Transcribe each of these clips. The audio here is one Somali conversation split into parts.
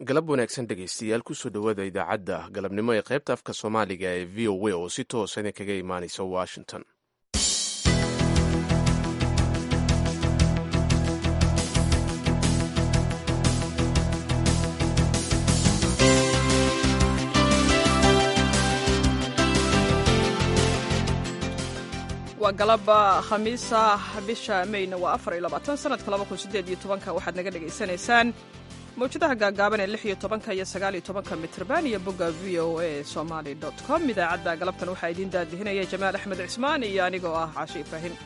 galab wanaagsan dhegaystayaal kusoo dhowaada idaacadda galabnimo ee qaybta afka soomaaliga ee v o a oo si toosa idinkaga imaanaysa washington waa galaba khamiisa bisha mayna waa afar iyo labaatan sanadka laba kun sideed iyo tobanka waxaad naga dhagaysanaysaan mawjadaha gaagaaban ee lix iyo tobanka iyo sagaal iyo tobanka mitrban iyo bogga v o a somaly dot com idaacadda galabtan waxaa idiin daadihinaya jamaal axmed cismaan iyo anigoo ah caashe ibraahim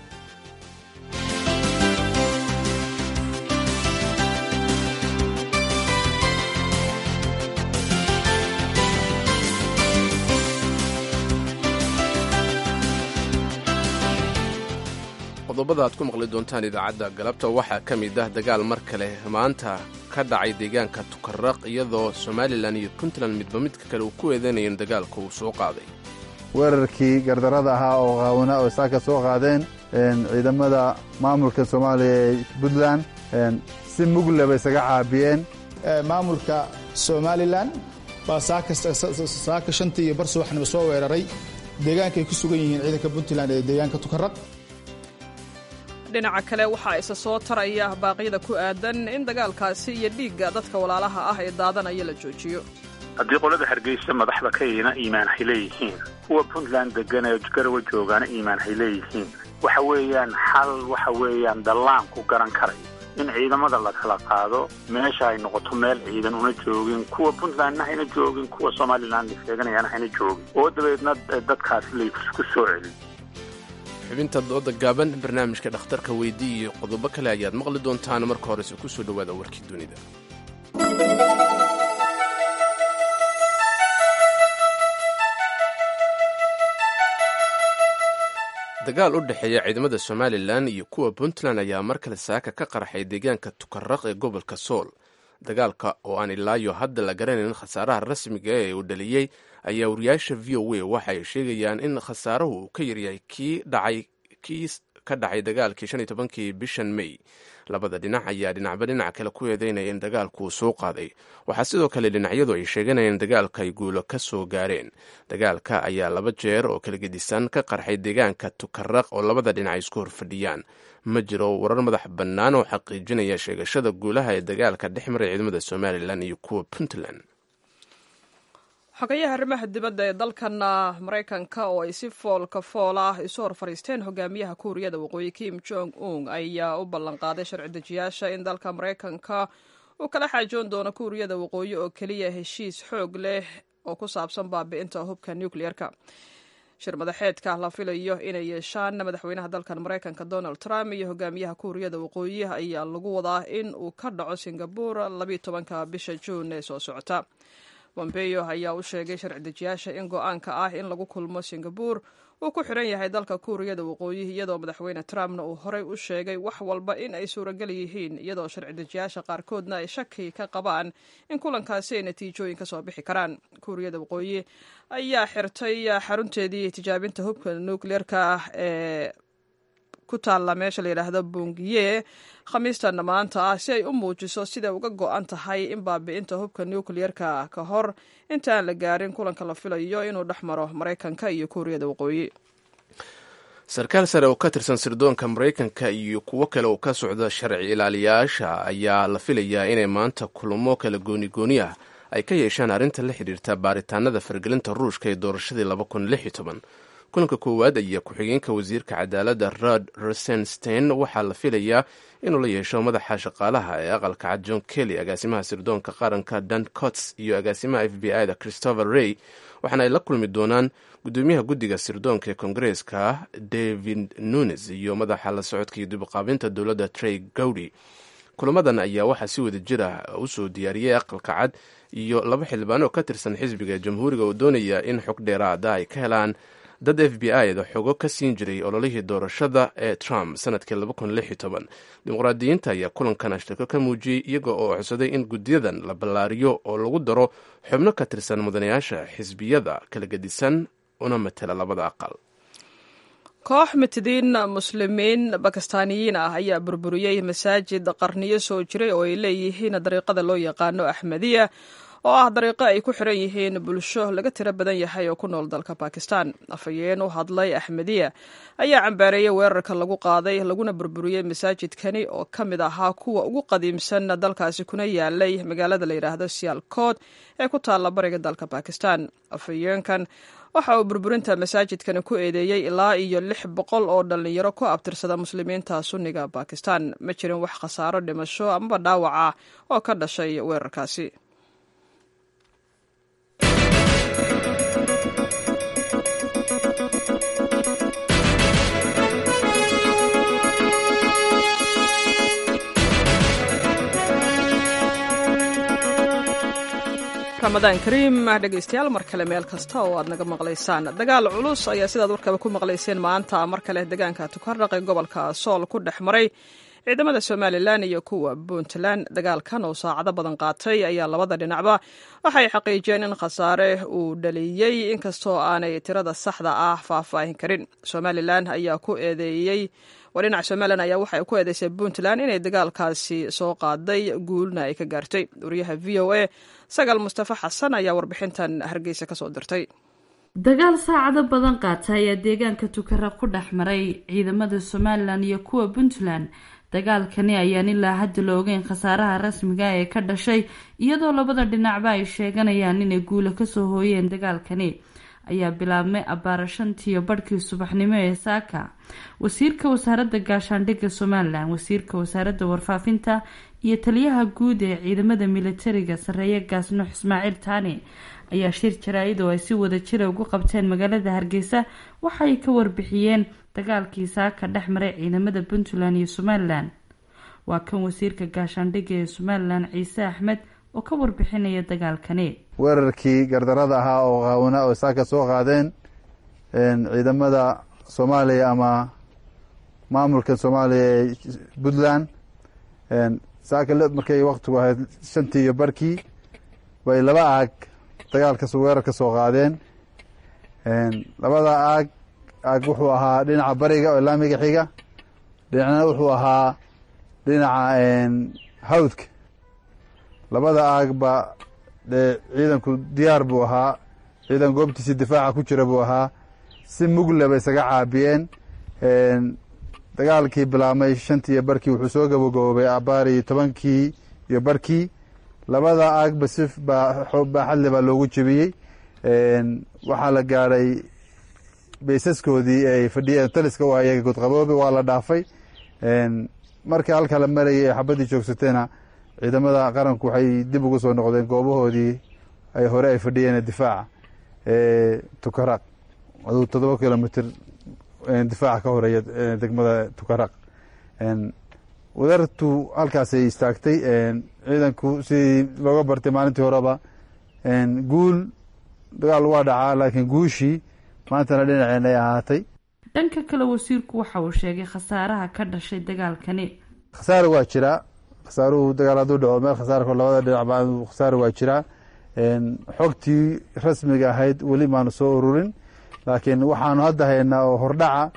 qodobada aad ku maqli doontaan idaacadda galabta waxaa ka mid ah dagaal mar kale maanta ka dhacay deegaanka tukaraq iyadoo somalilan iyo puntland midba midka kale uu ku eedeynaya in dagaalka uu soo qaaday weerarkii gardarada ahaa oo qaawna oo saaka soo qaadeen ciidamada maamulka soomaaliya ee puntland si mugle bay isaga caabiyeen maamulka somalilan baa saaka shantii iyo bar subaxnimo soo weeraray deegaankaay ku sugan yihiin ciidanka puntland ee deegaanka tukaraq dhinaca kale waxaa isa soo taraya baaqyada ku aadan in dagaalkaasi iyo dhiigga dadka walaalaha ah ee daadanaya la joojiyo haddii qolada hargeysa madaxda ka ina iimaan hay leeyihiin kuwa puntland degan ee garawa joogaana iimaan hay leeyihiin waxa weeyaan xal waxa weeyaan dallaan ku garan karay in ciidamada la kala qaado meesha ay noqoto meel ciidan una joogin kuwa puntlandna hayna joogin kuwa somalilan sheeganayaana hayna joogin oo dabeedna dadkaas laysku soo celin xubinta dooda gaaban barnaamijka dhakhtarka weydii iyo qodobo kale ayaad maqli doontaan marka horese ku soo dhowaada warkii dunida dagaal u dhexeeya ciidamada somalilan iyo kuwa puntland ayaa mar kale saaka ka qarxay deegaanka tukaraq ee gobolka sool dagaalka oo aan ilaayo hadda la garanayn khasaaraha rasmiga ee uu dhaliyey ayaa wariyaasha v o a waxa ay sheegayaan in khasaaruhu uu ka yaryahay kii dhacay kii ka dhacay dagaalkii shan iyo tobankii bishan may labada dhinac ayaa dhinacba dhinac kale ku eedeynaya in dagaalku uu soo qaaday waxaa sidoo kale dhinacyadu ay sheeganayaan in dagaalka ay guulo ka soo gaareen dagaalka ayaa laba jeer oo kala gedisan ka qarxay deegaanka tukaraq oo labada dhinac ay isku horfadhiyaan ma jiro warar madax bannaan oo xaqiijinaya sheegashada guulaha ee dagaalka dhex maray ciidamada somalilan iyo kuwa puntland xogayaha arrimaha dibadda ee dalkana maraykanka oo ay si foolka fool ah isu hor fadhiisteen hogaamiyaha kuuriyada waqooyi kim jong un ayaa u ballanqaaday sharci dejiyaasha in dalka maraykanka uu kala xaajoon doono kuuriyada waqooyi oo keliya heshiis xoog leh oo ku saabsan baabi'inta hubka nucleer-ka shir madaxeedka la filayo inay yeeshaan madaxweynaha dalkan maraykanka donald trump iyo hogaamiyaha kuuriyada waqooyi ayaa lagu wadaa in uu ka dhaco singabur labiiyo tobanka bisha juun ee soo socota bombeyo ayaa u sheegay sharci dejiyaasha in go-aanka ah in lagu kulmo singabur uu ku xiran yahay dalka kuuriyada waqooyi iyadoo madaxweyne trumpna uu horey u sheegay wax walba in ay suuragal yihiin iyadoo sharci dejiyaasha qaarkoodna ay shaki ka qabaan in kulankaasi ay natiijooyin ka soo bixi karaan kuuriyada waqooyi ayaa xirtay xarunteedii tijaabinta hubka nucleer-ka ah ee ku taalla meesha la yidhaahdo bungiye khamiistanna maanta ah si ay u muujiso siday uga go-an tahay in baabi'inta hubka nucleer-ka ka hor intaan la gaarin kulanka la filayo inuu dhex maro maraykanka iyo kuuriyada waqooyi sarkaal sare oo ka tirsan sirdoonka maraykanka iyo kuwo kale oo ka socda sharci ilaaliyaasha ayaa la filayaa inay maanta kulamo kala gooni-gooni ah ay ka yeeshaan arrinta la xidhiirta baaritaanada fargelinta ruushka ee doorashadii laba kun lix iyo toban kulanka koowaad ayaa ku-xigeenka wasiirka cadaaladda rod rosenstein waxaa la filayaa inuu la yeesho madaxa shaqaalaha ee aqalka cad john kelly agaasimaha sirdoonka qaranka dan cots iyo agaasimaha f b i da christopher rey waxaana ay la kulmi doonaan gudoomiyaha guddiga sirdoonka ee kongareeska david nunes iyo madaxa la socodka iyo dibqaabinta dowladda trey gowdy kulamadan ayaa waxaa si wada jir ah usoo diyaariyey aqalka cad iyo laba xildhibaan oo ka tirsan xisbiga jamhuuriga oo doonaya in xog dheeraada ay ka helaan dad f b i da xogo ka siin jiray ololihii doorashada ee trump sanadkii dimuqraadiyiinta ayaa kulankan ashtirko ka muujiyey iyaga oo codsaday in guddiyadan la ballaariyo oo lagu daro xubno ka tirsan mudanayaasha xisbiyada kala gedisan una matela labada aqal koox mitidiin muslimiin bakistaaniyiin ah ayaa burburiyey masaajid qarniyo soo jiray oo ay leeyihiin dariiqada loo yaqaano axmediya oo ah dariiqo ay ku xiran yihiin bulsho laga tiro badan yahay oo ku nool dalka bakistan afhayeen u hadlay axmediya ayaa cambaareeyey weerarka lagu qaaday laguna burburiyey masaajidkani oo ka mid ahaa kuwa ugu qadiimsan dalkaasi kuna yaalay magaalada la yidhaahdo sialkood ee ku taalla bariga dalka bakistan afhayeenkan waxa uu burburinta masaajidkani ku eedeeyey ilaa iyo lix boqol oo dhallinyaro ku abtirsada muslimiinta sunniga bakistan ma jirin wax khasaaro dhimasho amaba dhaawac ah oo ka dhashay weerarkaasi ramadaan kariim dhegaystayaal mar kale meel kasta oo aad naga maqlaysaan dagaal culus ayaa sidaad warkaba ku maqlayseen maanta mar kale deegaanka tukarraq ee gobolka sool ku dhex maray ciidamada somalilan iyo kuwa puntland dagaalkan oo saacado badan qaatay ayaa labada dhinacba waxay xaqiijiyeen in khasaare uu dhaliyey inkastoo aanay tirada saxda ah faahfaahin karin somalilan ayaa ku eedeeyey waa dhinaca somalilan ayaa waxay ku eedeysay puntland inay dagaalkaasi soo qaaday guulna ay ka gaartay wariyaha v o a sagaal mustafa xasan ayaa warbixintan hargeysa kasoo dirtay dagaal saacado badan qaata ayaa deegaanka tukaraq ku dhex maray ciidamada somalilan iyo kuwa puntland dagaalkani ayaan ilaa hadda la ogeyn khasaaraha rasmiga ee ka dhashay iyadoo labada dhinacba ay sheeganayaan inay guulo kasoo hooyeen dagaalkani ayaa bilaabmay abbaara shantiiyo badhkii subaxnimo ee saaka wasiirka wasaaradda gaashaandhigga somalilan wasiirka wasaaradda warfaafinta iyo taliyaha guud ee ciidamada militariga sareeya gaasnuux ismaaciil taani ayaa shir jaraa-id oo ay si wada jira ugu qabteen magaalada hargeysa waxaay ka warbixiyeen dagaalkii saaka dhex maray ciidamada puntland iyo somalilan waa kan wasiirka gaashaandhigga ee somalilan ciise axmed oo ka warbixinaya dagaalkani weerarkii gardarada ahaa oo qaawna oo saaka soo qaadeen ciidamada soomaaliya ama maamulka soomaaliya ee puntland saaka markay waktigu ahayd shantii iyo barkii bay laba aag dagaalkas weerar ka soo qaadeen labada aag aag wuxuu ahaa dhinaca bariga oo laamiga xiga dhinacna wuxuu ahaa dhinaca hawdka labada aagba dee ciidanku diyaar buu ahaa ciidan goobtiisii difaaca ku jira buu ahaa si mugle bay isaga caabiyeen dagaalkii bilaabmay shantii iyo barkii wuxuu soo gabagaboobay abaari tobankii iyo barkii labada aagba si baaxadle baa loogu jebiyey waxaa la gaadhay baysaskoodii ay fadhiyeen taliska u ayaga godqaboobe waa la dhaafay markii halka la marayay ee xabaddii joogsateena ciidamada qaranku waxay dib ugu soo noqdeen goobahoodii ay hore ay fadhiyeen difaaca tukaraq aduu toddoba kilomitr difaaca ka horeeya degmada tukaraq wadartu halkaasay istaagtay ciidanku sidii looga bartay maalintii horeba guul dagaal waa dhacaa laakiin guushii maantana dhinaceen ay ahaatay dhanka kale wasiirku waxa uu sheegay khasaaraha ka dhashay dagaalkani khasaare waa jiraa khasaaruhu dagaal hadduu dhaco meel khasaarko labada dhinacba khasaare waa jiraa xogtii rasmiga ahayd weli maanu soo ururin laakiin waxaanu hadda haynaa oo hordhaca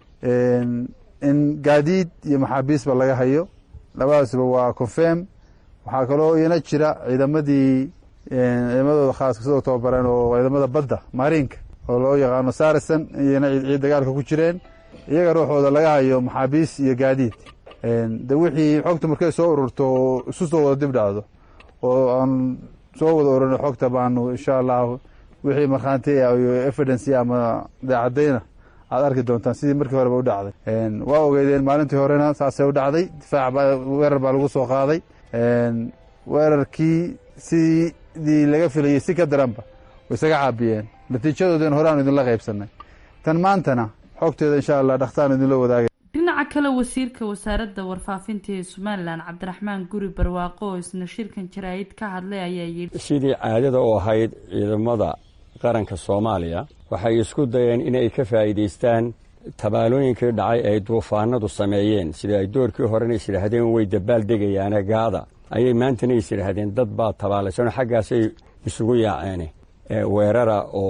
in gaadiid iyo maxaabiisba laga hayo labadaasba waa confirm waxaa kaloo iyana jira ciidamadii ciidamadooda khaaska sidoo tababareen oo ciidamada badda maariinka oo loo yaqaano sarison iyana ciid dagaalka ku jireen iyaga ruuxooda laga hayo maxaabiis iyo gaadiid de wixii xogta markay soo ururto oo isu soo wada dib dhacdo oo aan soo wada ururno xogta baanu insha allahu wixii markhaanti iyo evidence ama daacadayna aad arki doontaan sidii markii horeba u dhacday waa ogeydeen maalintii horena saasay u dhacday difaac baa weerar baa lagu soo qaaday weerarkii sidii laga filayey si ka daranba way isaga caabiyeen natiijadoodin hore aanu idinla qaybsanay tan maantana xogteeda insha allah dhakhtaan idinla wadaagay dhinaca kale wasiirka wasaaradda warfaafinta ee somalilan cabdiraxmaan guri barwaaqo oo isna shirkan jaraa-id ka hadlay ayaa yidhi sidii caadada u ahayd ciidamada qaranka soomaaliya waxay isku dayeen inay ka faa'iidaystaan tabaalooyinkii dhacay ay duufaanadu sameeyeen sida ay doorkii horena is yidhaahdeen way dabaal degayaane gaada ayay maantana is yidhaahdeen dad baa tabaalaysanoo xaggaasay isugu yaaceen weerara oo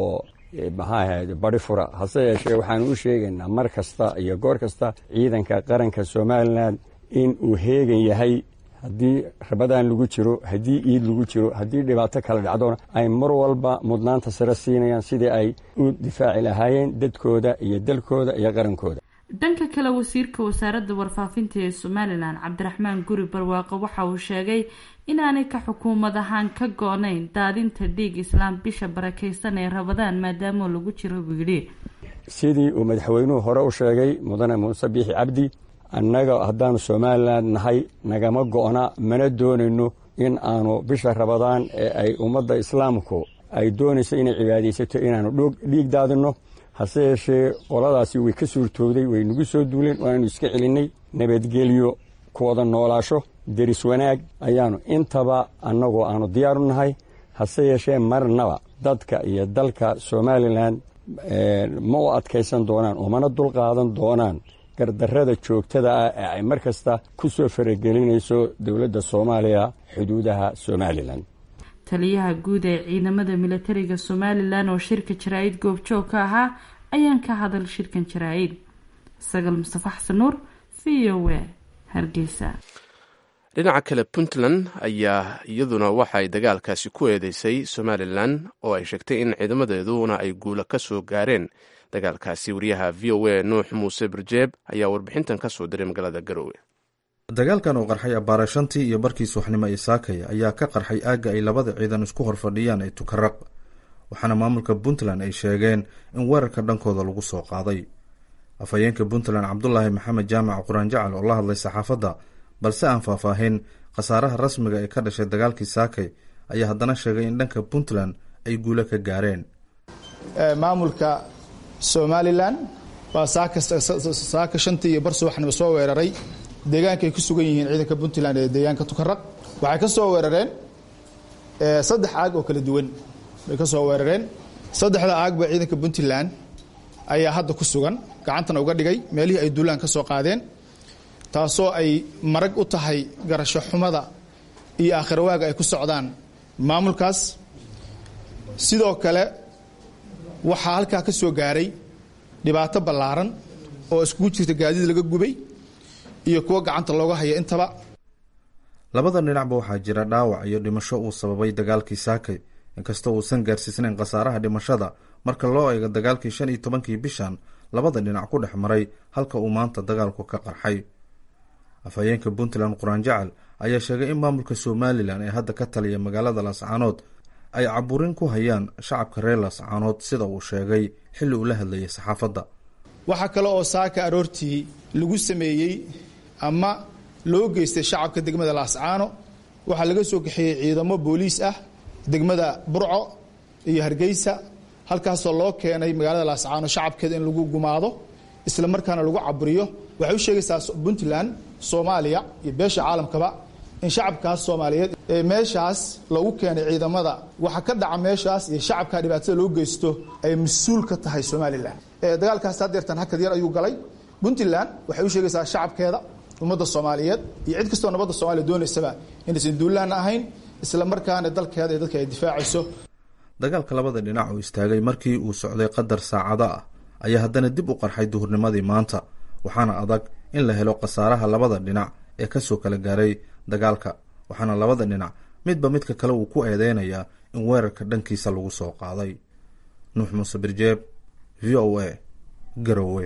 maxaa ahayd badi fura hase yeeshee waxaanu u sheegaynaa mar kasta iyo goor kasta ciidanka qaranka somalilan in uu heegan yahay haddii rabadaan lagu jiro haddii iid lagu jiro haddii dhibaato kala dhacdona ay mar walba mudnaanta sare siinayaan sidii ay u difaaci lahaayeen dadkooda iyo dalkooda iyo qarankooda dhanka kale wasiirka wasaaradda warfaafinta ee somalilan cabdiraxmaan guri barwaaqo waxa uu sheegay inaanay ka xukuumad ahaan ka go-nayn daadinta dhiig islaam bisha barakaysan ee rabadaan maadaama lagu jiro buu yidhi sidii uu madaxweynuhu hore u sheegay mudane muuse biixi cabdi annaga haddaanu somalilan nahay nagama go-na mana doonayno in aanu bisha rabadaan ee ay ummadda islaamku ay doonayso inay cibaadaysato inaanu dhiig daadinno hase yeeshee qoladaasi way ka suurtoogday way nagu soo duuleen waanu iska celinnay nabadgelyo ku wada noolaasho deris wanaag ayaanu intaba annagoo aanu diyaaru nahay hase yeeshee marnaba dadka iyo dalka somalilan ma u adkaysan doonaan oo mana dulqaadan doonaan gardarrada joogtada ah ee ay mar kasta ku soo faragelinayso dowladda soomaaliya xuduudaha somalilan taliyaha guud ee ciidamada milatariga somalilan oo shirka jaraa-id goobjoog ka ahaa ayaan ka hadal shirkan jaraa-id sagal mustafa xasan nuur v o w hargeysa dhinaca kale puntland ayaa iyaduna waxay dagaalkaasi ku eedeysay somalilan oo ay sheegtay in ciidamadeeduna ay guula ka soo gaareen dagaalkaasi wariyaha v o a nuux muuse barjeeb ayaa warbixintan ka soo diray magaalada garowe dagaalkan oo qarxay abbaara shantii iyo barkii subaxnimo ee saakaya ayaa ka qarxay aagga ay labada ciidan isku horfadhiyaan ee tukaraq waxaana maamulka puntland ay sheegeen in weerarka dhankooda lagu soo qaaday afhayeenka puntland cabdulaahi maxamed jaamac quraan jacal oo la hadlay saxaafadda balse aan faahfaahin khasaaraha rasmiga ee ka dhashay dagaalkii saakay ayaa haddana sheegay in dhanka puntland ay guulo ka gaareen maamulka somalilan baa saaka shantii iyo bar subaxnimo soo weeraray deegaankaay ku sugan yihiin ciidanka puntland ee deegaanka tukaraq waxay ka soo weerareen saddex aag oo kala duwan bay ka soo weerareen saddexda aagba ciidanka puntland ayaa hadda ku sugan gacantana uga dhigay meelihii ay duulaan ka soo qaadeen taasoo ay marag u tahay garasho xumada iyo aakhirwaaga ay ku socdaan maamulkaas sidoo kale waxaa halkaa ka soo gaaray dhibaato ballaaran oo iskugu jirta gaadiid laga gubay iyo kuwo gacanta looga haya intaba labada dhinacba waxaa jira dhaawac iyo dhimasho uu sababay dagaalkii saakay inkastoo uusan gaarsiisnayn khasaaraha dhimashada marka loo eego dagaalkii shan iyo tobankii bishan labada dhinac ku dhex maray halka uu maanta dagaalku ka qarxay afhayeenka puntland quraan jacal ayaa sheegay in maamulka somalilan ee hadda ka taliya magaalada laascaanood ay caburin ku hayaan shacabka reer laascaanood sida uu sheegay xilli uu la hadlayay saxaafadda waxaa kale oo saaka aroortii lagu sameeyey ama loo geystay shacabka degmada laascaano waxaa laga soo kaxeeyey ciidamo booliis ah degmada burco iyo hargeysa halkaasoo loo keenay magaalada laascaano shacabkeeda in lagu gumaado isla markaana lagu caburiyo waxay u sheegaysaa puntland soomaaliya iyo beesha caalamkaba in shacabkaas soomaaliyeed ee meeshaas loogu keenay ciidamada waxa ka dhaca meeshaas iyo shacabka dhibaatada loo geysto ay mas-uul ka tahay somalilan dagaalkaas hadeertan hakad yar ayuu galay puntland waxay u sheegaysaa shacabkeeda ummadda soomaaliyeed iyo cid kastoo nabadda soomaliya doonaysaba inaysan duulaanna ahayn isla markaana dalkeeda iyo dadka ay difaacayso dagaalka labada dhinac oo istaagay markii uu socday qadar saacado ah ayaa haddana dib u qarxay duhurnimadii maanta waxaana adag in la helo khasaaraha labada dhinac ee kasoo kala gaaray dagaalka waxaana labada dhinac midba midka kale uu ku eedeynayaa in weerarka dhankiisa lagu soo qaaday nuux muuse birjeeb v o a garowe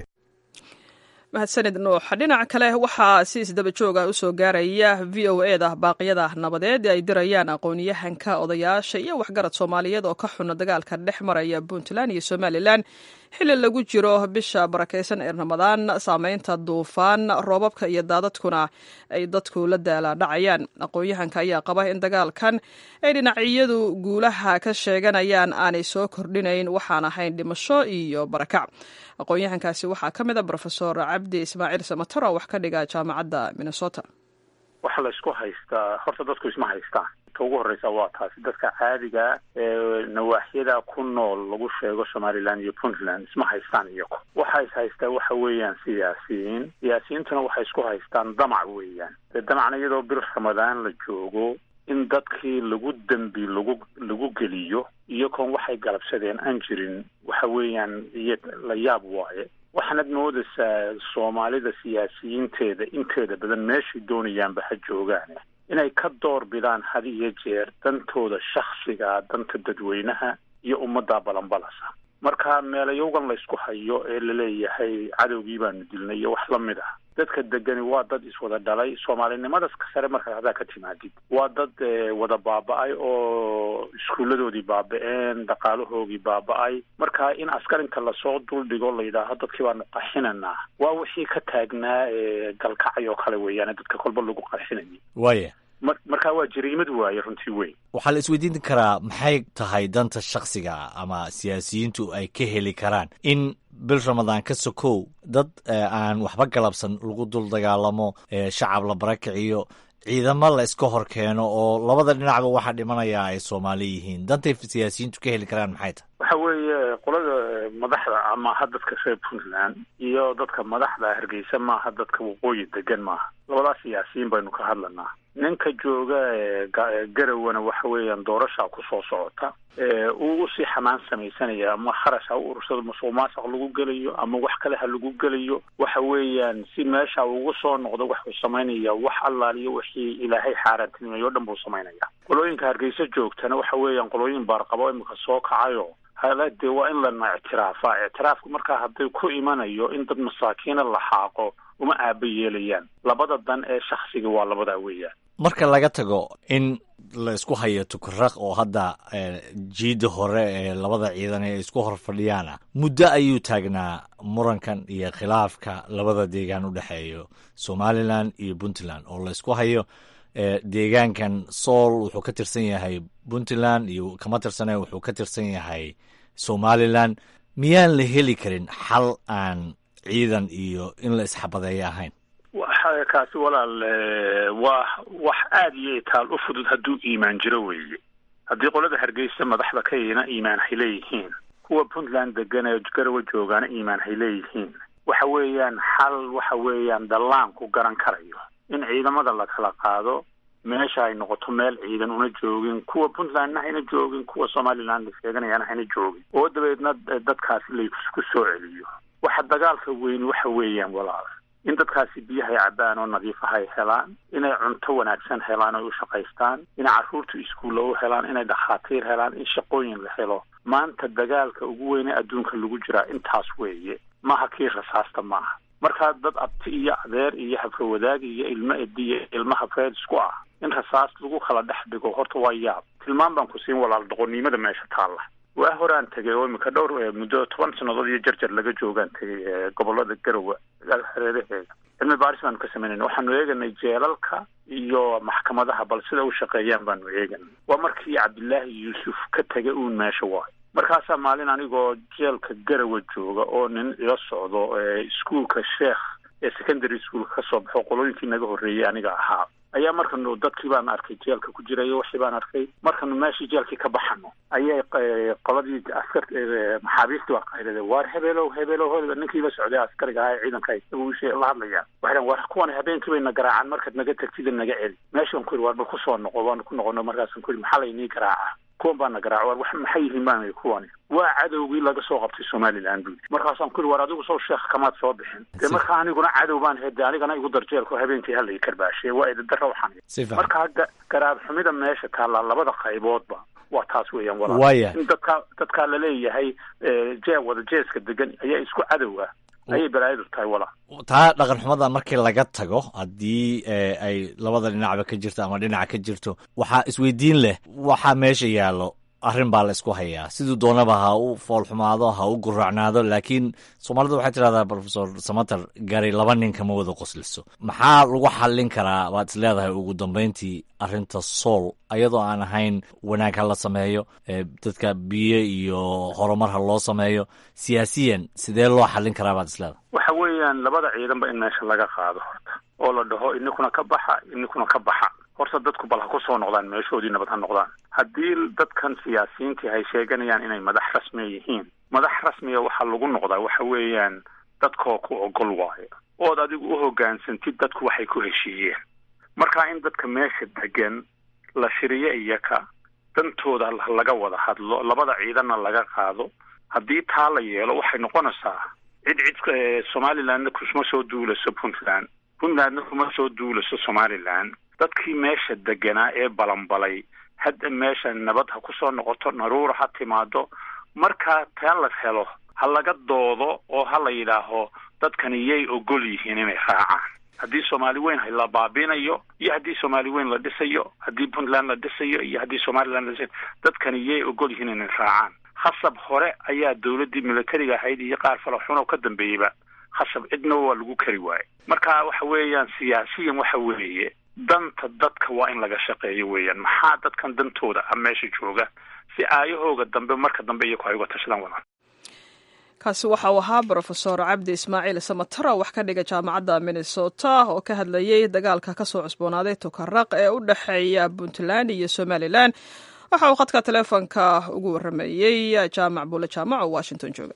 mahadsanid nuux dhinaca kale waxaa si isdaba jooga usoo gaaraya v o e da baaqyada nabadeed ee ay dirayaan aqoon-yahanka odayaasha iyo waxgarad soomaaliyeed oo ka xuna dagaalka dhex maraya puntland iyo somalilan xilli lagu jiro bisha barakaysan ee ramadaan saameynta duufaan roobabka iyo daadadkuna ay dadku la daala dhacayaan aqoon-yahanka ayaa qaba in dagaalkan ay dhinacyadu guulaha ka sheeganayaan aanay soo kordhinayn waxaan ahayn dhimasho iyo barakac aqoon-yahankaasi waxaa ka mid a rofesor cabdi ismaaciil samatar oo wax ka dhiga jaamacadda minnesota waxa la isku haystaa horta dadku isma haystaan ta ugu horreysa waa taasi dadka caadiga ee nawaaxyada ku nool lagu sheego somaliland iyo puntland isma haystaan iyago waxa is haystaa waxa weeyaan siyaasiyiin siyaasiyiintuna waxay isku haystaan damac weeyaan dee damacna iyadoo bil ramadaan la joogo in dadkii lagu dembi lagu lagu geliyo iyagoon waxay galabsadeen aan jirin waxa weeyaan iyo la yaab waaye waxaanad moodaysaa soomaalida siyaasiyiinteeda inteeda badan meeshay doonayaanba ha joogaan inay ka door bidaan had iyo jeer dantooda shaksiga danta dadweynaha iyo ummadda balanbalasa marka meelayowgan laysku hayo ee laleeyahay cadowgii baanu dilnay iyo wax lamid ah dadka degani waa dad iswada dhalay soomaalinimadas ka sare markaad haddaa ka timaadid waa dad wada baaba-ay oo iskuulladoodii baaba-een dhaqaalahoogii baaba-ay marka in askarinta lasoo duldhigo la yidhaaho dadkii baanu qarxinanaa waa wixii ka taagnaa galkacay oo kale weeyaan dadka kolba lagu qarxinayay waaya mar markaa waa jariimad waaye runtii weyn waxaa la isweydiin karaa maxay tahay danta shaksiga ama siyaasiyiintu ay ka heli karaan in bil ramadaan ka sokow dad aan waxba galabsan lagu dul dagaalamo shacab la barakiciyo ciidamo la iska hor keeno oo labada dhinacba waxaa dhimanayaa ay soomaali yihiin dantay siyaasiyiintu ka heli karaan maxay tahay waxa weeye qolada madaxda amaha dadka reer puntland iyo dadka madaxda hargeysa maaha dadka waqooyi degan maaha labadaas siyaasiyiin baynu ka hadlanaa ninka jooga garawana waxa weeyaan doorashaa kusoo socota uu usii xamaan samaysanaya ama kharash ha u urursado masuq maasuq lagu gelayo ama wax kale ha lagu gelayo waxa weeyaan si meesha ugu soo noqdo waxuu samaynaya wax allaaliyo wixii ilaahay xaaraantinimeeyo o dhan buu samaynaya qolooyinka hargeysa joogtana waxa weeyaan qolooyin baarqabo imika soo kacayo hala dee waa in lana ictiraafa ictiraafku markaa hadday ku imanayo in dad masaakiina la xaaqo uma aaba yeelayaan labada dan ee shaksiga waa labadaa weeyaan marka laga tago in la isku hayo tukaraq oo hadda jiida hore ee labada ciidan ee isku hor fadhiyaana muddo ayuu taagnaa murankan iyo khilaafka labada deegaan u dhexeeyo somalilan iyo puntland oo la isku hayo deegaankan sool wuxuu ka tirsan yahay puntland iyo kama tirsane wuxuu ka tirsan yahay somalilan miyaan la heli karin xal aan ciidan iyo in la isxabadeeyo ahayn waxa kaasi walaal waa wax aada iyo itaal u fudud hadduu iimaan jiro weeye haddii qolada hargeysa madaxda ka yina iimaan hay leeyihiin kuwa puntland degan ee garawa joogaana iimaan hay leeyihiin waxa weeyaan xal waxa weeyaan dallaanku garan karayo in ciidamada la kala qaado meesha ay noqoto meel ciidan una joogin kuwa puntlandna hayna joogin kuwa somaliland la sheeganayaana hayna joogin oo dabeedna dadkaasi laysku soo celiyo waxa dagaalka weyni waxa weeyaan walaal in dadkaasi biyahay cabbaan oo nadiif ah ay helaan inay cunto wanaagsan helaan oy u shaqaystaan inay carruurtu iskuulla u helaan inay dhakhaatiir helaan in shaqooyin la helo maanta dagaalka ugu weyne adduunka lagu jiraa intaas weeye maha kii rasaasta maaha markaa dad abti iyo adeer iyo hafrawadaag iyo ilmo edi iyo ilmo hafreed isku ah in rasaas lagu kala dhex dhigo horta waa yaab tilmaan baan ku siin walaal doqonnimada meesha taalla waa horaan tegay oo imika dhowr muddo toban sannadood iyo jarjar laga joogaan tegay gobolada garowe hareeraheeda cilmi baaris baanu ka samaynayna waxaanu eeganay jeelalka iyo maxkamadaha bal sida u shaqeeyaan baanu eeganay waa markii cabdillaahi yuusuf ka tegay uun meesha waayo markaasaa maalin anigoo jeelka garawa jooga oo nin ila socdo iskuolka sheekh ee secondary schoolka kasoo baxo qolooyinkii naga horreeyey aniga ahaa ayaa markanu dadkii baan arkay jeelka ku jirayo wixii baan arkay markanu meeshii jeelkii ka baxano ayay qoladii askar maxaabiistii waa qaylade waar hebeelow hebeelow hol ninkii la socday askariga ahaa ee ciidanka isaga ushee la hadlayaan waxay dhahan war kuwan habeenkii bay na garaacaan markaad naga tagtida naga celi meeshaan ku yidhi waar bal kusoo noqo waanu ku noqono markaasaan ku yidhi maxaa laynii garaaca kuwan baa na garaaca war wax maxay yihiin baan kuwani waa cadowgii laga soo qabtay somaliland buu markaasaan ku yidhi war adigu soo sheekh kamaad soo bixin dee markaa aniguna cadow baan hede anigana igu darjeelko habeenkii halay karbaashe waa idadara waxaan markaa garaab xumida meesha taallaa labada qayboodba waa taas weeyaan walaal in dadkaa dadkaa laleeyahay jee wada jeeska degan ayaa isku cadow ah ayay balaayadu tahay walaal taa dhaqan xumada markii laga tago haddii ay labada dhinacba ka jirto ama dhinaca ka jirto waxaa isweydiin leh waxaa meesha yaallo arrin baa la isku hayaa siduu doonaba ha u foolxumaado ha u guracnaado laakiin soomaalida waxay tidhahdaa profesor samater gari laba nin kama wada qosliso maxaa lagu xallin karaa waad is leedahay ugu dambayntii arrinta sool ayadoo aan ahayn wanaag ha la sameeyo dadka biyo iyo horumar ha loo sameeyo siyaasiyan sidee loo xallin karaa baad is leedahay waxa weeyaan labada ciidanba in meesha laga qaado horta oo la dhaho ininkuna ka baxa ininkuna ka baxa horta dadku bal ha ku soo noqdaan meeshoodii nabad ha noqdaan haddii dadkan siyaasiyiintii ay sheeganayaan inay madax rasmiya yihiin madax rasmiya waxaa lagu noqdaa waxa weeyaan dadkoo ku ogol waayo ood adigu u hoggaansantid dadku waxay ku heshiiyeen marka in dadka meesha degan la shiriyo iyaka dantooda laga wada hadlo labada ciidanna laga qaado haddii taa la yeelo waxay noqonaysaa cid cid somalilandna kuma soo duulaso puntland puntlandna kuma soo duulaso somaliland dadkii meesha deganaa ee balanbalay hadda meesha nabad ha kusoo noqoto naruura ha timaado markaa taa la helo ha laga doodo oo ha la yidhaaho dadkani yay ogol yihiin inay raacaan haddii soomaali weyn la baabinayo iyo haddii soomaali weyn la dhisayo haddii puntland la dhisayo iyo haddii somaliland la dhisayo dadkani yay ogol yihiin inay raacaan khasab hore ayaa dawladdii militariga ahayd iyo qaar falaxun oo ka dambeeyeyba khasab cidna waa lagu kari waaye marka waxa weeyaan siyaasiyan waxa weeye danta dadka waa in laga shaqeeyo weeyaan maxaa dadkan dantooda ah meesha jooga si aayahooga dambe marka dambe iyaku ay uga tashadaan wadaan kaasi waxa uu ahaa brofesor cabdi ismaaciil samataro wax ka dhiga jaamacadda minnesota oo ka hadlayey dagaalka ka soo cusboonaaday tukaraq ee u dhexeeya puntland iyo somalilan waxa uu khadka teleefonka ugu waramayey jaamac buule jaamac oo washington jooga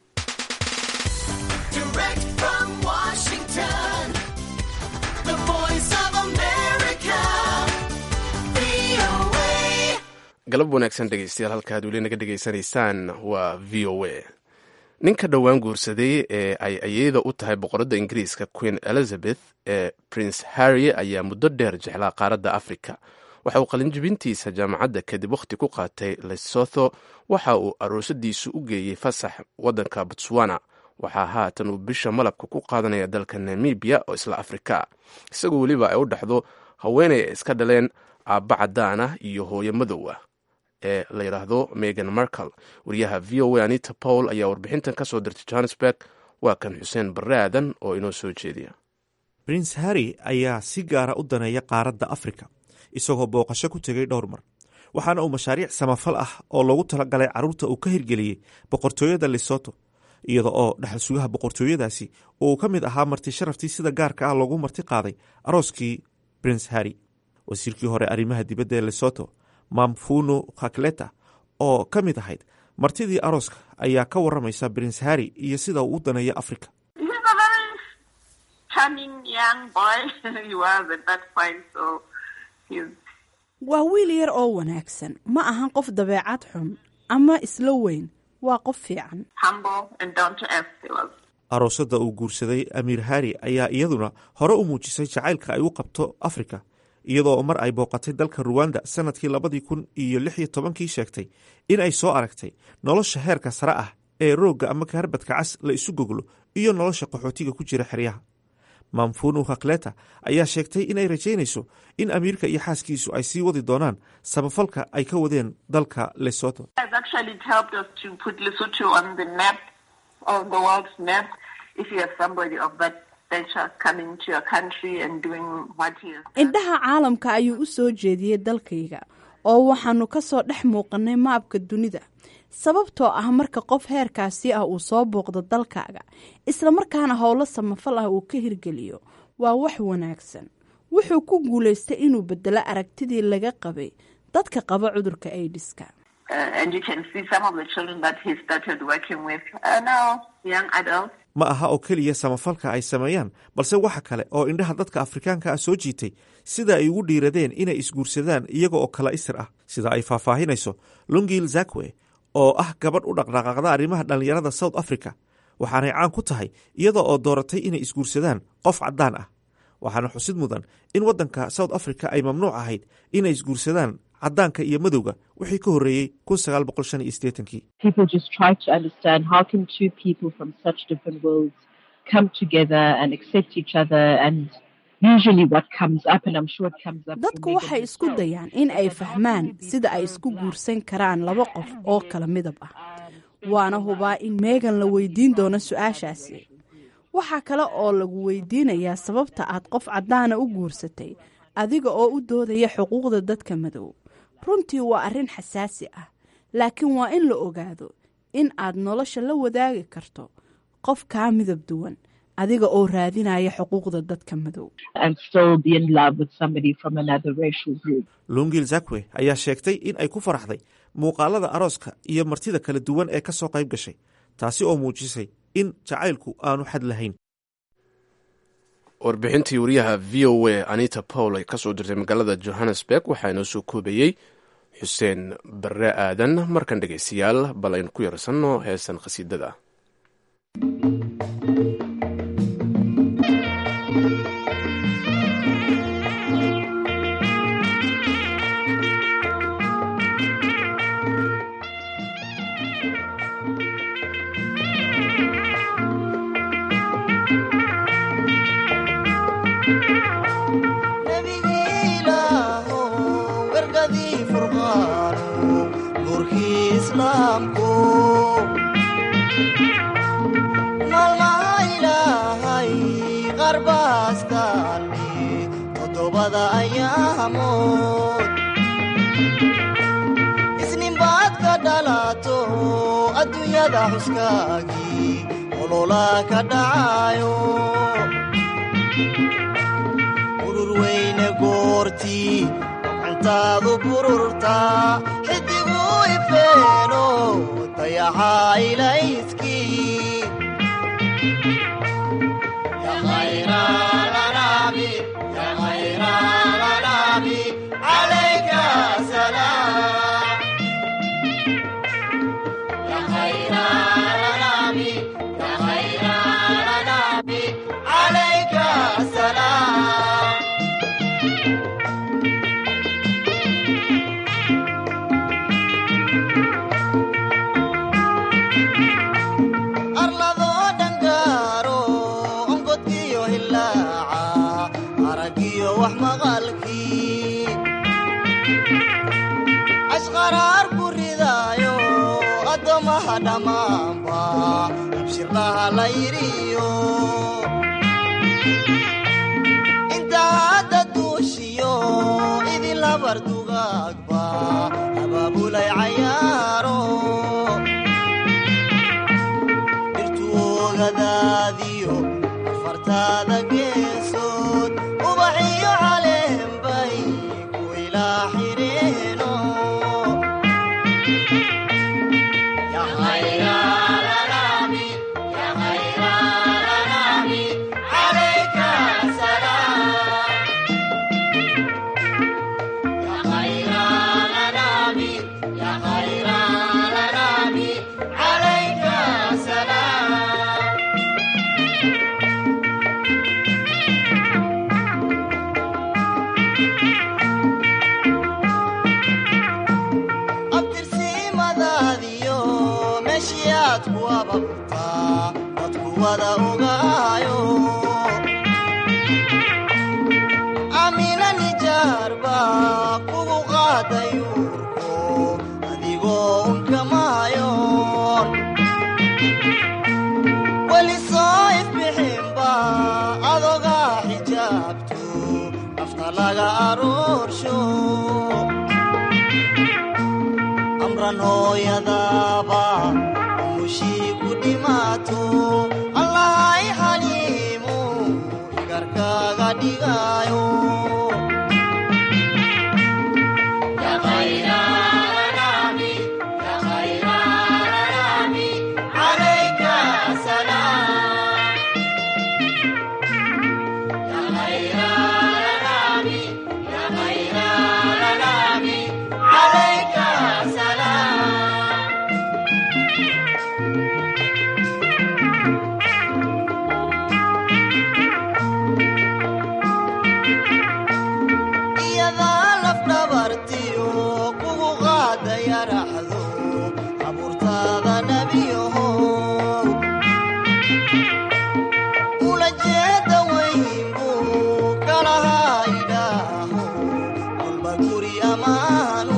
galab wanaagsan dhegeystayaal halka ad weli naga dhegaysanaysaan waa v o a ninka dhowaan guursaday ee ay ayeyda u tahay boqoradda ingiriiska queen elizabeth ee prince harry ayaa muddo dheer jeclaa qaaradda africa waxa uu qalinjibintiisa jaamacadda kadib wakhti ku qaatay lesotho waxa uu aroosadiisu u geeyey fasax waddanka botswana waxaa haatan uu bisha malabka ku qaadanaya dalka namibiya oo isla afrika isagoo weliba ay u dhexdo haweenay ay iska dhaleen aabba cadaan ah iyo hooyo madow ah ee la yidhaahdo megan markel wariyaha v o a anita paul ayaa warbixintan ka soo dirtay johannesburg waa kan xuseen barre aadan oo inoo soo jeediya prince harry ayaa si gaara u daneeya qaaradda afrika isagoo booqasho ku tegay dhowr mar waxaana uu mashaariic samafal ah oo loogu talagalay carruurta uu ka hirgeliyey boqortooyada lesoto iyada oo dhexal sugaha boqortooyadaasi uu ka mid ahaa marti sharaftii sida gaarka ah loogu marti qaaday arooskii prince harry wasiirkii hore arrimaha dibadda ee lesoto mamfuno khakleta oo ka mid ahayd martidii arooska ayaa ka waramaysa prince harry iyo sida uu u daneeyo africa waa wiil yar oo wanaagsan ma ahan qof dabeecad xun ama isla weyn waa qof fiican aroosada uu guursaday amiir harry ayaa iyaduna hore u muujisay jacaylka ay u qabto afrika iyadoo mar ay booqatay dalka ruwanda sanadkii labadii kun iyo lix iyo tobankii sheegtay in ay soo aragtay nolosha heerka sare ah ee roogga ama kaharbadka cas la isu goglo iyo nolosha qaxootiga ku jira xeryaha mamfunu khakleta ayaa sheegtay inay rajaynayso in amiirka iyo xaaskiisu ay sii wadi doonaan samafalka ay ka wadeen dalka lesoto indhaha caalamka ayuu u soo jeediyey dalkayga oo waxaanu ka soo dhex muuqannay maabka dunida sababtoo ah marka qof heerkaasi ah uu soo booqdo dalkaaga islamarkaana howlo samafal ah uu ka hirgeliyo waa wax wanaagsan wuxuu ku guulaystay inuu bedelo aragtidii laga qabay dadka qaba cudurka aidiska ma aha oo keliya samafalka ay sameeyaan balse waxa kale oo indhaha dadka afrikaanka ah soo jiitay sida ay ugu dhiiradeen inay isguursadaan iyaga oo kala isir ah sida ay faahfaahinayso lungil zakwe oo ah gabadh u dhaqdhaqaaqda arrimaha dhallinyarada south africa waxaanay caan ku tahay iyada oo dooratay inay isguursadaan qof caddaan ah waxaana xusid mudan in waddanka south africa ay mamnuuc ahayd inay isguursadaan caddaanka iyo madowga wixii ka horreeyey kun sagaal boqol shan iyo sideetankii dadku waxay isku dayaan in ay fahmaan sida ay isku guursan karaan laba qof oo kala midab ah waana hubaa in meegan la weydiin doono su-aashaasi waxaa kale oo lagu weydiinayaa sababta aad qof caddaana u guursatay adiga oo u doodaya xuquuqda dadka madow runtii waa arrin xasaasi ah laakiin waa in la ogaado in aad nolosha la wadaagi karto qof kaa midab duwan adiga oo raadinaya xuquuqda dadka madow lungil zakwe ayaa sheegtay in ay ku faraxday muuqaalada arooska iyo martida kala duwan ee ka soo qayb gashay taasi oo muujisay in jacaylku aanu xad lahayn warbixintii wariyaha v o a anita paul ay kasoo dirtay magaalada johannesburg waxaa inoo soo koobayey xuseen barre aadan markan dhegaystayaal bal aynu ku yarsanno heesan khasiidada maalmaha ilaahay qarbaaskaani toddobada ayaamood isninbaad ka dhalato adduunyada xuskaagii olola ka dhacayo urur weyne goortii gacantaadu bururtaa xidigu ifeeno dayaxaa ilayskii arladoo dhangaaro ongodkiyo hilaaca aragiyo wax maqalkii ashqaraar ku ridaayo addoommaha dhammaanba abshirlaha la yidhiyo inta hadda duushiyo idin labar dugaagba abaabulay cayaaro dhirtuogadaadiyo afartaada geesood ubaxiyo caleenbay ku ilaa xireeno abtirsiimadaadiyo meeshiyaad ku ababtaa dadku wada ogaayo amina nijaarba kugu qaaday uurko adigoo unkamaayoon weli soo ifbixinba adogaa xijaabto nafta laga aroorsho amran hooyadaaba umushii ku dhimaato allahay xaliimu igarkaaga dhigaayo iyadaa lafdhabartiyo kugu qaada yaraxdo abuurtaada nebiyahow ula jeeda weynbu kalahaa idhaaho kolba guri ammaanu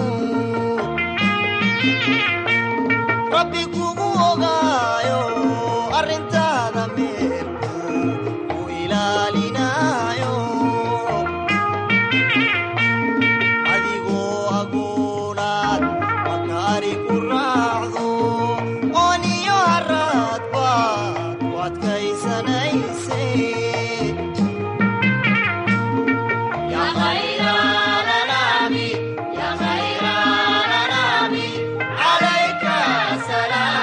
rabbi kugu ogaayo arrintaada meelku ku ilaalinaayo adigoo aguunaad makaari ku raacdo ooniyo haraad baad ku adkaysanayse calayka salaam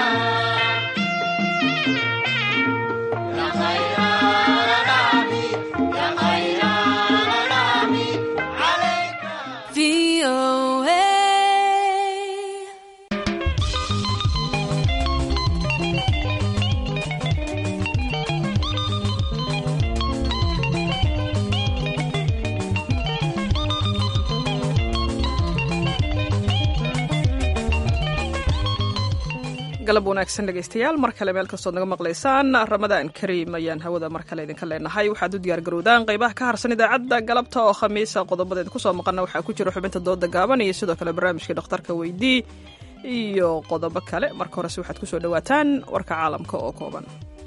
galab wanaagsan dhegaystayaal mar kale meel kastood naga maqlaysaan ramadaan kariim ayaan hawada mar kale idinka leenahay waxaad u diyaargarowdaan qaybaha ka harsan idaacadda galabta oo khamiisa qodobadeed kusoo maqana waxaa ku jira xubinta dooda gaaban iyo sidoo kale barnaamijkii dhakhtarka weydii iyo qodobo kale marka horese waxaad kusoo dhawaataan warka caalamka oo kooban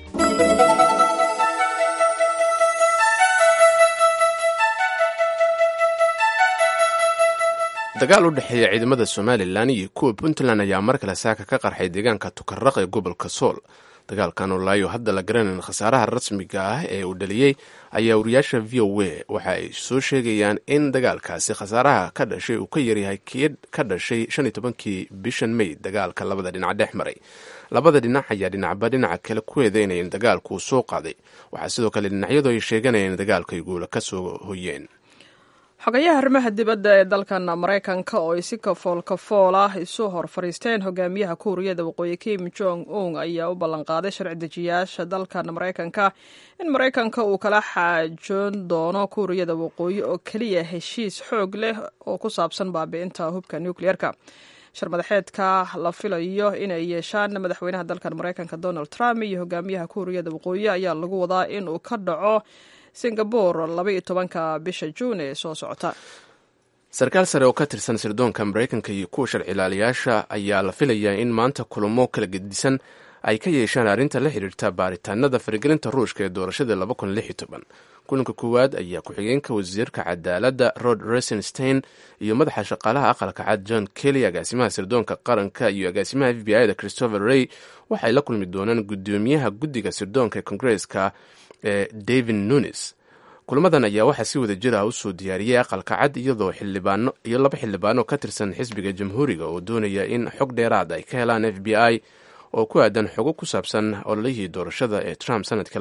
dagaal u dhexeeya ciidamada somalilan iyo kuwa puntland ayaa mar kale saaka ka qarxay deegaanka tukaraq ee gobolka sool dagaalkan oo laayo hadda la garanayn khasaaraha rasmiga ah ee uu dhaliyey ayaa wariyaasha v o a waxa ay soo sheegayaan in dagaalkaasi khasaaraha ka dhashay uu ka yaryahay kii ka dhashay shan iyo tobankii bishan may dagaalka labada dhinac dhex maray labada dhinac ayaa dhinacba dhinaca kale ku eedeynaya in dagaalku uu soo qaaday waxaa sidoo kale dhinacyadu ay sheeganayaan in dagaalka ay guula ka soo hoyeen xogayaha arrimaha dibadda ee dalkan maraykanka oo ay si kafool kafool ah isu hor fadhiisteen hogaamiyaha kuuriyada waqooyi kim jong un ayaa u ballanqaaday sharci dejiyaasha dalkan maraykanka in maraykanka uu kala xaajoon doono kuuriyada waqooyi oo keliya heshiis xoog leh oo ku saabsan baabi'inta hubka nukliyeerka sharmadaxeedka la filayo inay yeeshaan madaxweynaha dalkan maraykanka donald trump iyo hogaamiyaha kuuriyada waqooyi ayaa lagu wadaa in uu ka dhaco singabore labaiyo tobanka bisha juun ee soo socota sarkaal sare oo ka tirsan sirdoonka maraykanka iyo kuwa sharci ilaaliyaasha ayaa la filayaa in maanta kulamo kala gedisan ay ka yeeshaan arrinta la xidhiirta baaritaanada faragelinta ruushka ee doorashada kulanka koowaad ayaa ku-xigeenka wasiirka cadaaladda rod resenstein iyo madaxa shaqaalaha aqalka cad john kelly agaasimaha sirdoonka qaranka iyo agaasimaha f b i da christopher rey waxay la kulmi doonaan guddoomiyaha guddiga sirdoonka ee kongareeska ee david nunis kulamadan ayaa waxaa si wada jir ah usoo diyaariyey aqalka cad iyadoo xildhibaano iyo laba xildhibaano ka tirsan xisbiga jamhuuriga oo doonaya in xog dheeraad ay ka helaan f b i oo ku aadan xogo ku saabsan ololihii doorashada ee trump sanadka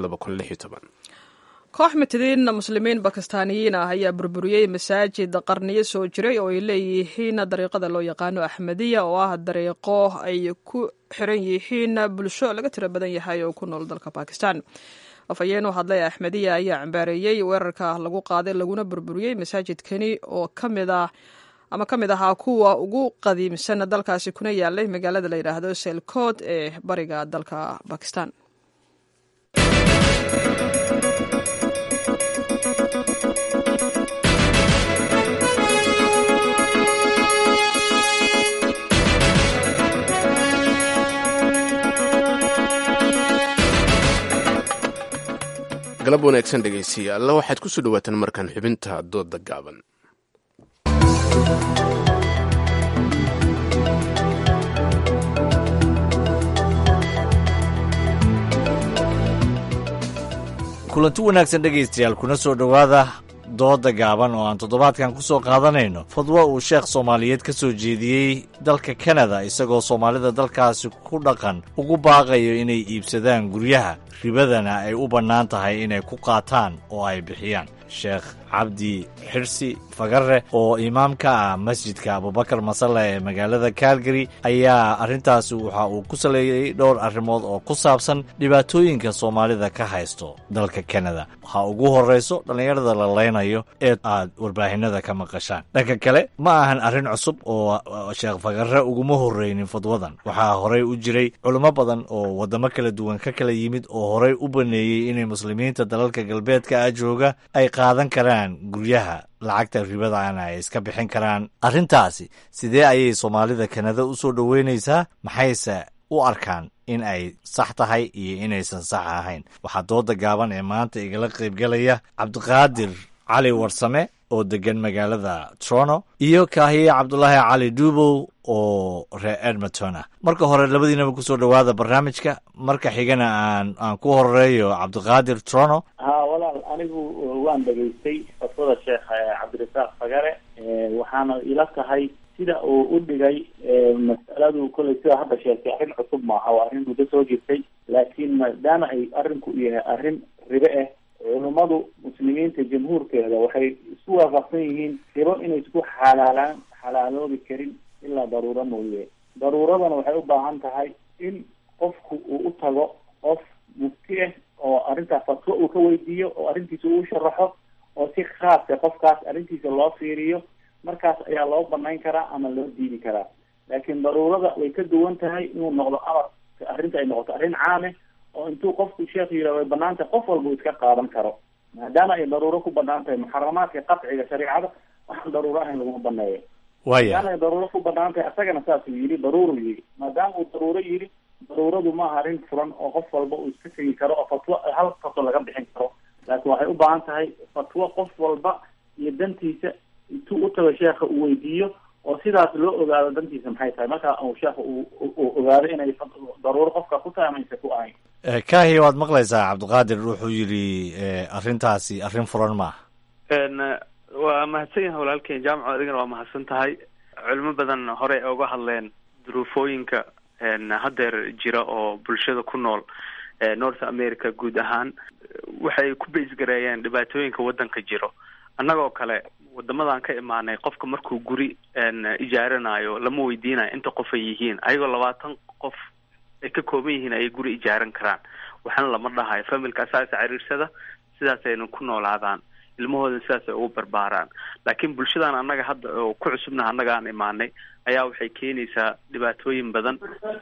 koox mitadiin muslimiin bakistaaniyiin ah ayaa burburiyey masaajid qarniyo soo jiray oo ay leeyihiin dariiqada loo yaqaano axmediya oo ah dariiqo ay ku xiran yihiin bulsho laga tiro badan yahay oo ku nool dalka bakistan afhayeen u hadlay axmediya ayaa cambaareeyey weerarka lagu qaaday laguna burburiyey masaajidkani oo kamid ah ama ka mid ahaa kuwa ugu qadiimsan dalkaasi kuna yaalay magaalada la yidhaahdo selkood ee bariga dalka bakistan galab wanaagsan dhegaystayaal waxaad ku soo dhawaataan markaan xubinta dooda gaaban kulanti wanaagsan dhegaystayaal kuna soo dhowaada dooda gaaban oo aan toddobaadkan ku soo qaadanayno fadwo uu sheekh soomaaliyeed ka soo jeediyey dalka kanada isagoo soomaalida dalkaasi ku dhaqan ugu baaqayo inay iibsadaan guryaha ribadana ay u bannaan tahay inay ku qaataan oo ay bixiyaan sheekh cabdi xirsi fagare oo imaam ka ah masjidka abubakar masale ee magaalada calgary ayaa arrintaasi waxa uu ku saleeyey dhowr arrimood oo ku saabsan dhibaatooyinka soomaalida ka haysto dalka kanada waxaa ugu horrayso dhallinyarada la leynayo ee aad warbaahinada ka maqashaan dhanka kale ma ahan arrin cusub oo sheekh fagare uguma horreynin fadwadan waxaa horey u jiray culimo badan oo waddamo kala duwan ka kala yimid oo horey u baneeyey inay muslimiinta dalalka galbeedka ah jooga ay qaadan karaan guryaha lacagta ribadaana ay iska bixin karaan arrintaasi sidee ayay soomaalida kanada u soo dhoweynaysaa maxayse u arkaan in ay sax tahay iyo inaysan sax ahayn waxaa dooda gaaban ee maanta igala qaybgalaya cabdiqaadir cali warsame oo degan magaalada toronto iyo kaahiye cabdulaahi cali duubow oo reer edmonton ah marka hore labadiinaba kusoo dhowaada barnaamijka marka xigana aan aan ku horeeyo cabdiqaadir toronto ha walaal anigu waan dhegaystay fatwada sheekh cabdirasaaq fagare waxaana ila tahay sida uu u dhigay mas'aladu kolley sida hadda sheegtay arrin cusub maaha waa arrin muddo soo jirtay laakiin maadaama ay arrinku yahay arrin ribe ah culummadu muslimiinta jamhuurkeeda waxay isku waafaqsan yihiin ribo inay isku xalaalaan xalaaloobi karin ilaa daruuro mooye daruuradana waxay u baahan tahay in qofku uu u tago qof mufti ah oo arrintaas fatwo uu ka weydiiyo oo arrintiisa uu sharaxo oo si khaasa qofkaas arrintiisa loo fiiriyo markaas ayaa loo banayn karaa ama loo diidi karaa laakiin daruurada way ka duwan tahay inuu noqdo amar arrinta ay noqoto arrin caame oo intuu qofku sheekhu yidhah way banaan tahay qof walba uu iska qaadan karo maadaama ay daruuro ku banaan tahay muxaramaadka qatciga shareecada waxaan daruuro ahayn laguma baneeyo waya maadaama ay daruuro ku banaan tahay asagana saasuu yidhi daruuruu yidhi maadaama uu daruuro yidhi daruuradu ma aha arrin furan oo qof walba uu iska tegi karo oo fatwo hal fatwo laga bixin karo laakiin waxay u baahan tahay fatwo qof walba iyo dantiisa intuu u tago sheekha uu weydiiyo oo sidaas loo ogaado dantiisa maxay tahay marka uu sheekha uu uu ogaado inay daruuro qofka ku tahay ama aysan ku ahayn kaahiya waad maqlaysaa cabdiqaadir wuxuu yidhi arrintaasi arrin furan maaha waa mahadsan yahay walaalkeen jaamaco adigana waa mahadsan tahay culimo badan hore ay uga hadleen duruufooyinka haddeer jira oo bulshada ku nool north america guud ahaan waxay ku baysgareeyeen dhibaatooyinka waddanka jiro annagoo kale wadamadan ka imaanay qofka markuu guri ijaaranayo lama weydiinayo inta qof ay yihiin ayagoo labaatan qof ay ka kooban yihiin ayay guri ijaaran karaan waxaana lama dhahayo familka asaasa ciriirsada sidaasayna ku noolaadaan ilmahooda sidaas ay ugu barbaaraan laakiin bulshadan annaga hadda oo ku cusubnaha annaga aan imaanay ayaa waxay keenaysaa dhibaatooyin badan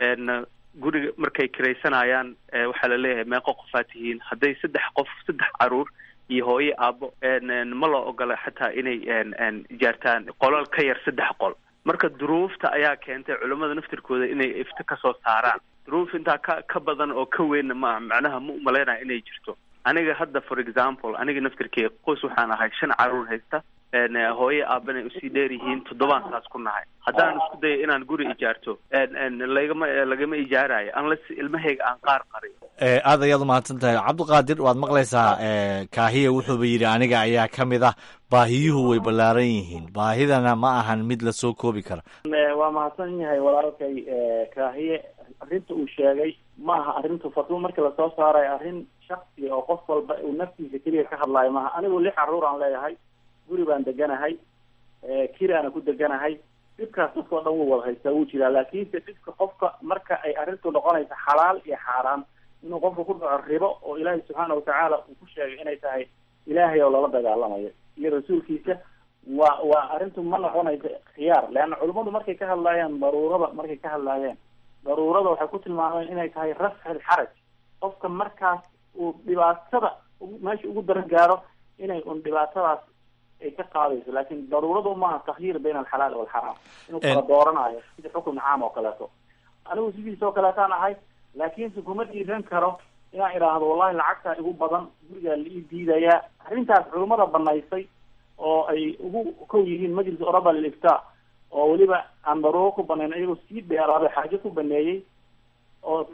guriga markay kiraysanayaan waxaa la leeyahay meeqo qofaa tihiin hadday saddex qof saddex caruur iyo hooyo aabo ma loo ogola xataa inay ijaartaan qolal ka yar saddex qol marka duruufta ayaa keentay culamada naftirkooda inay ifto kasoo saaraan duruuf intaa ka ka badan oo ka weynna ma macnaha ma umalaynaya inay jirto aniga hadda for example aniga naftirkee qoys waxaan ahay shan caruur haysta hooye aabanay usii dheer yihiin toddobaan saas ku nahay haddaan isku dayo inaan guri ijaarto lagama lagama ijaarayo unless ilmahayga aan qaar qariyo aad ayaad umahadsan tahay cabdiqaadir waad maqlaysaa kaahiya wuxuuba yidhi aniga ayaa ka mid ah baahiyuhu way ballaaran yihiin baahidana ma ahan mid lasoo koobi kara waa mahadsan yahay walaalkay kaahiye arrinta uu sheegay ma aha arrintu fatwo marka lasoo saarayo arrin shaksiga oo qof walba uu naftiisa keliya ka hadlaayo maaha anigu lix caruur aan leeyahay guri baan deganahay kiraana ku deganahay dhibkaas dadka o dhan wuu wada haystaa wuu jiraa laakiinse dhibka qofka marka ay arrintu noqonayso xalaal iyo xaaraan inuu qofka ku dhaco ribo oo ilaahay subxaana watacaala uu ku sheegay inay tahay ilaahay oo lala dagaalamayo iyo rasuulkiisa waa waa arrintu ma noqonayso khiyaar leanna culimmadu markay ka hadlaayeen daruurada markay ka hadlaayeen daruurada waxay ku tilmaameen inay tahay rafci alxaraj qofka markaas uu dhibaatada meesha ugu daran gaaro inay un dhibaatadaas ay ka qaadayso laakin daruuradu maaha takhyiir bayna alxalaal walxaraam inuu kala dooranayo sida xukun caam oo kaleeto anigu sidiis oo kaleetaan ahay laakiinse kuma dhiiran karo inaan idhaahdo wallahi lacagtaa igu badan gurigaa la ii diidayaa arrintaas culimmada banaysay oo ay ugu kow yihiin majlis oraba lilifta oo weliba aan daruuro ku banayn iyagoo sii dheeraaday xaajo ku baneeyey oo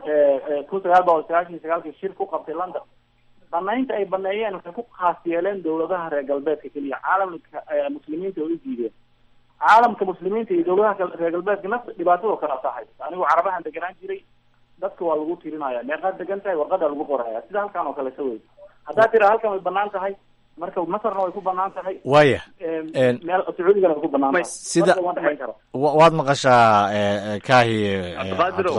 kun sagaal boqol sagaashan iyo sagaalkii shir ku qabtay london banaynta ay baneeyeen waxay ku khaas yeeleen dawladaha reer galbeedka keliya caalamka muslimiinta way u diideen caalamka muslimiinta iyo dawladaha reer galbeedka nafta dhibaatadoo kala tahay anigu carabahan deganaan jiray dadka waa lagu tirinaya meeqaad degan tahay warqadaa lagu qoraya sida halkan oo kaleeta wey haddaad tira halkan way banaan tahay marka masarna way ku banaan tahay waya meel sacuudigana way ku banaan tahay sida marka waan dhexayn karo waad maqashaa kaahi cabdiqaadir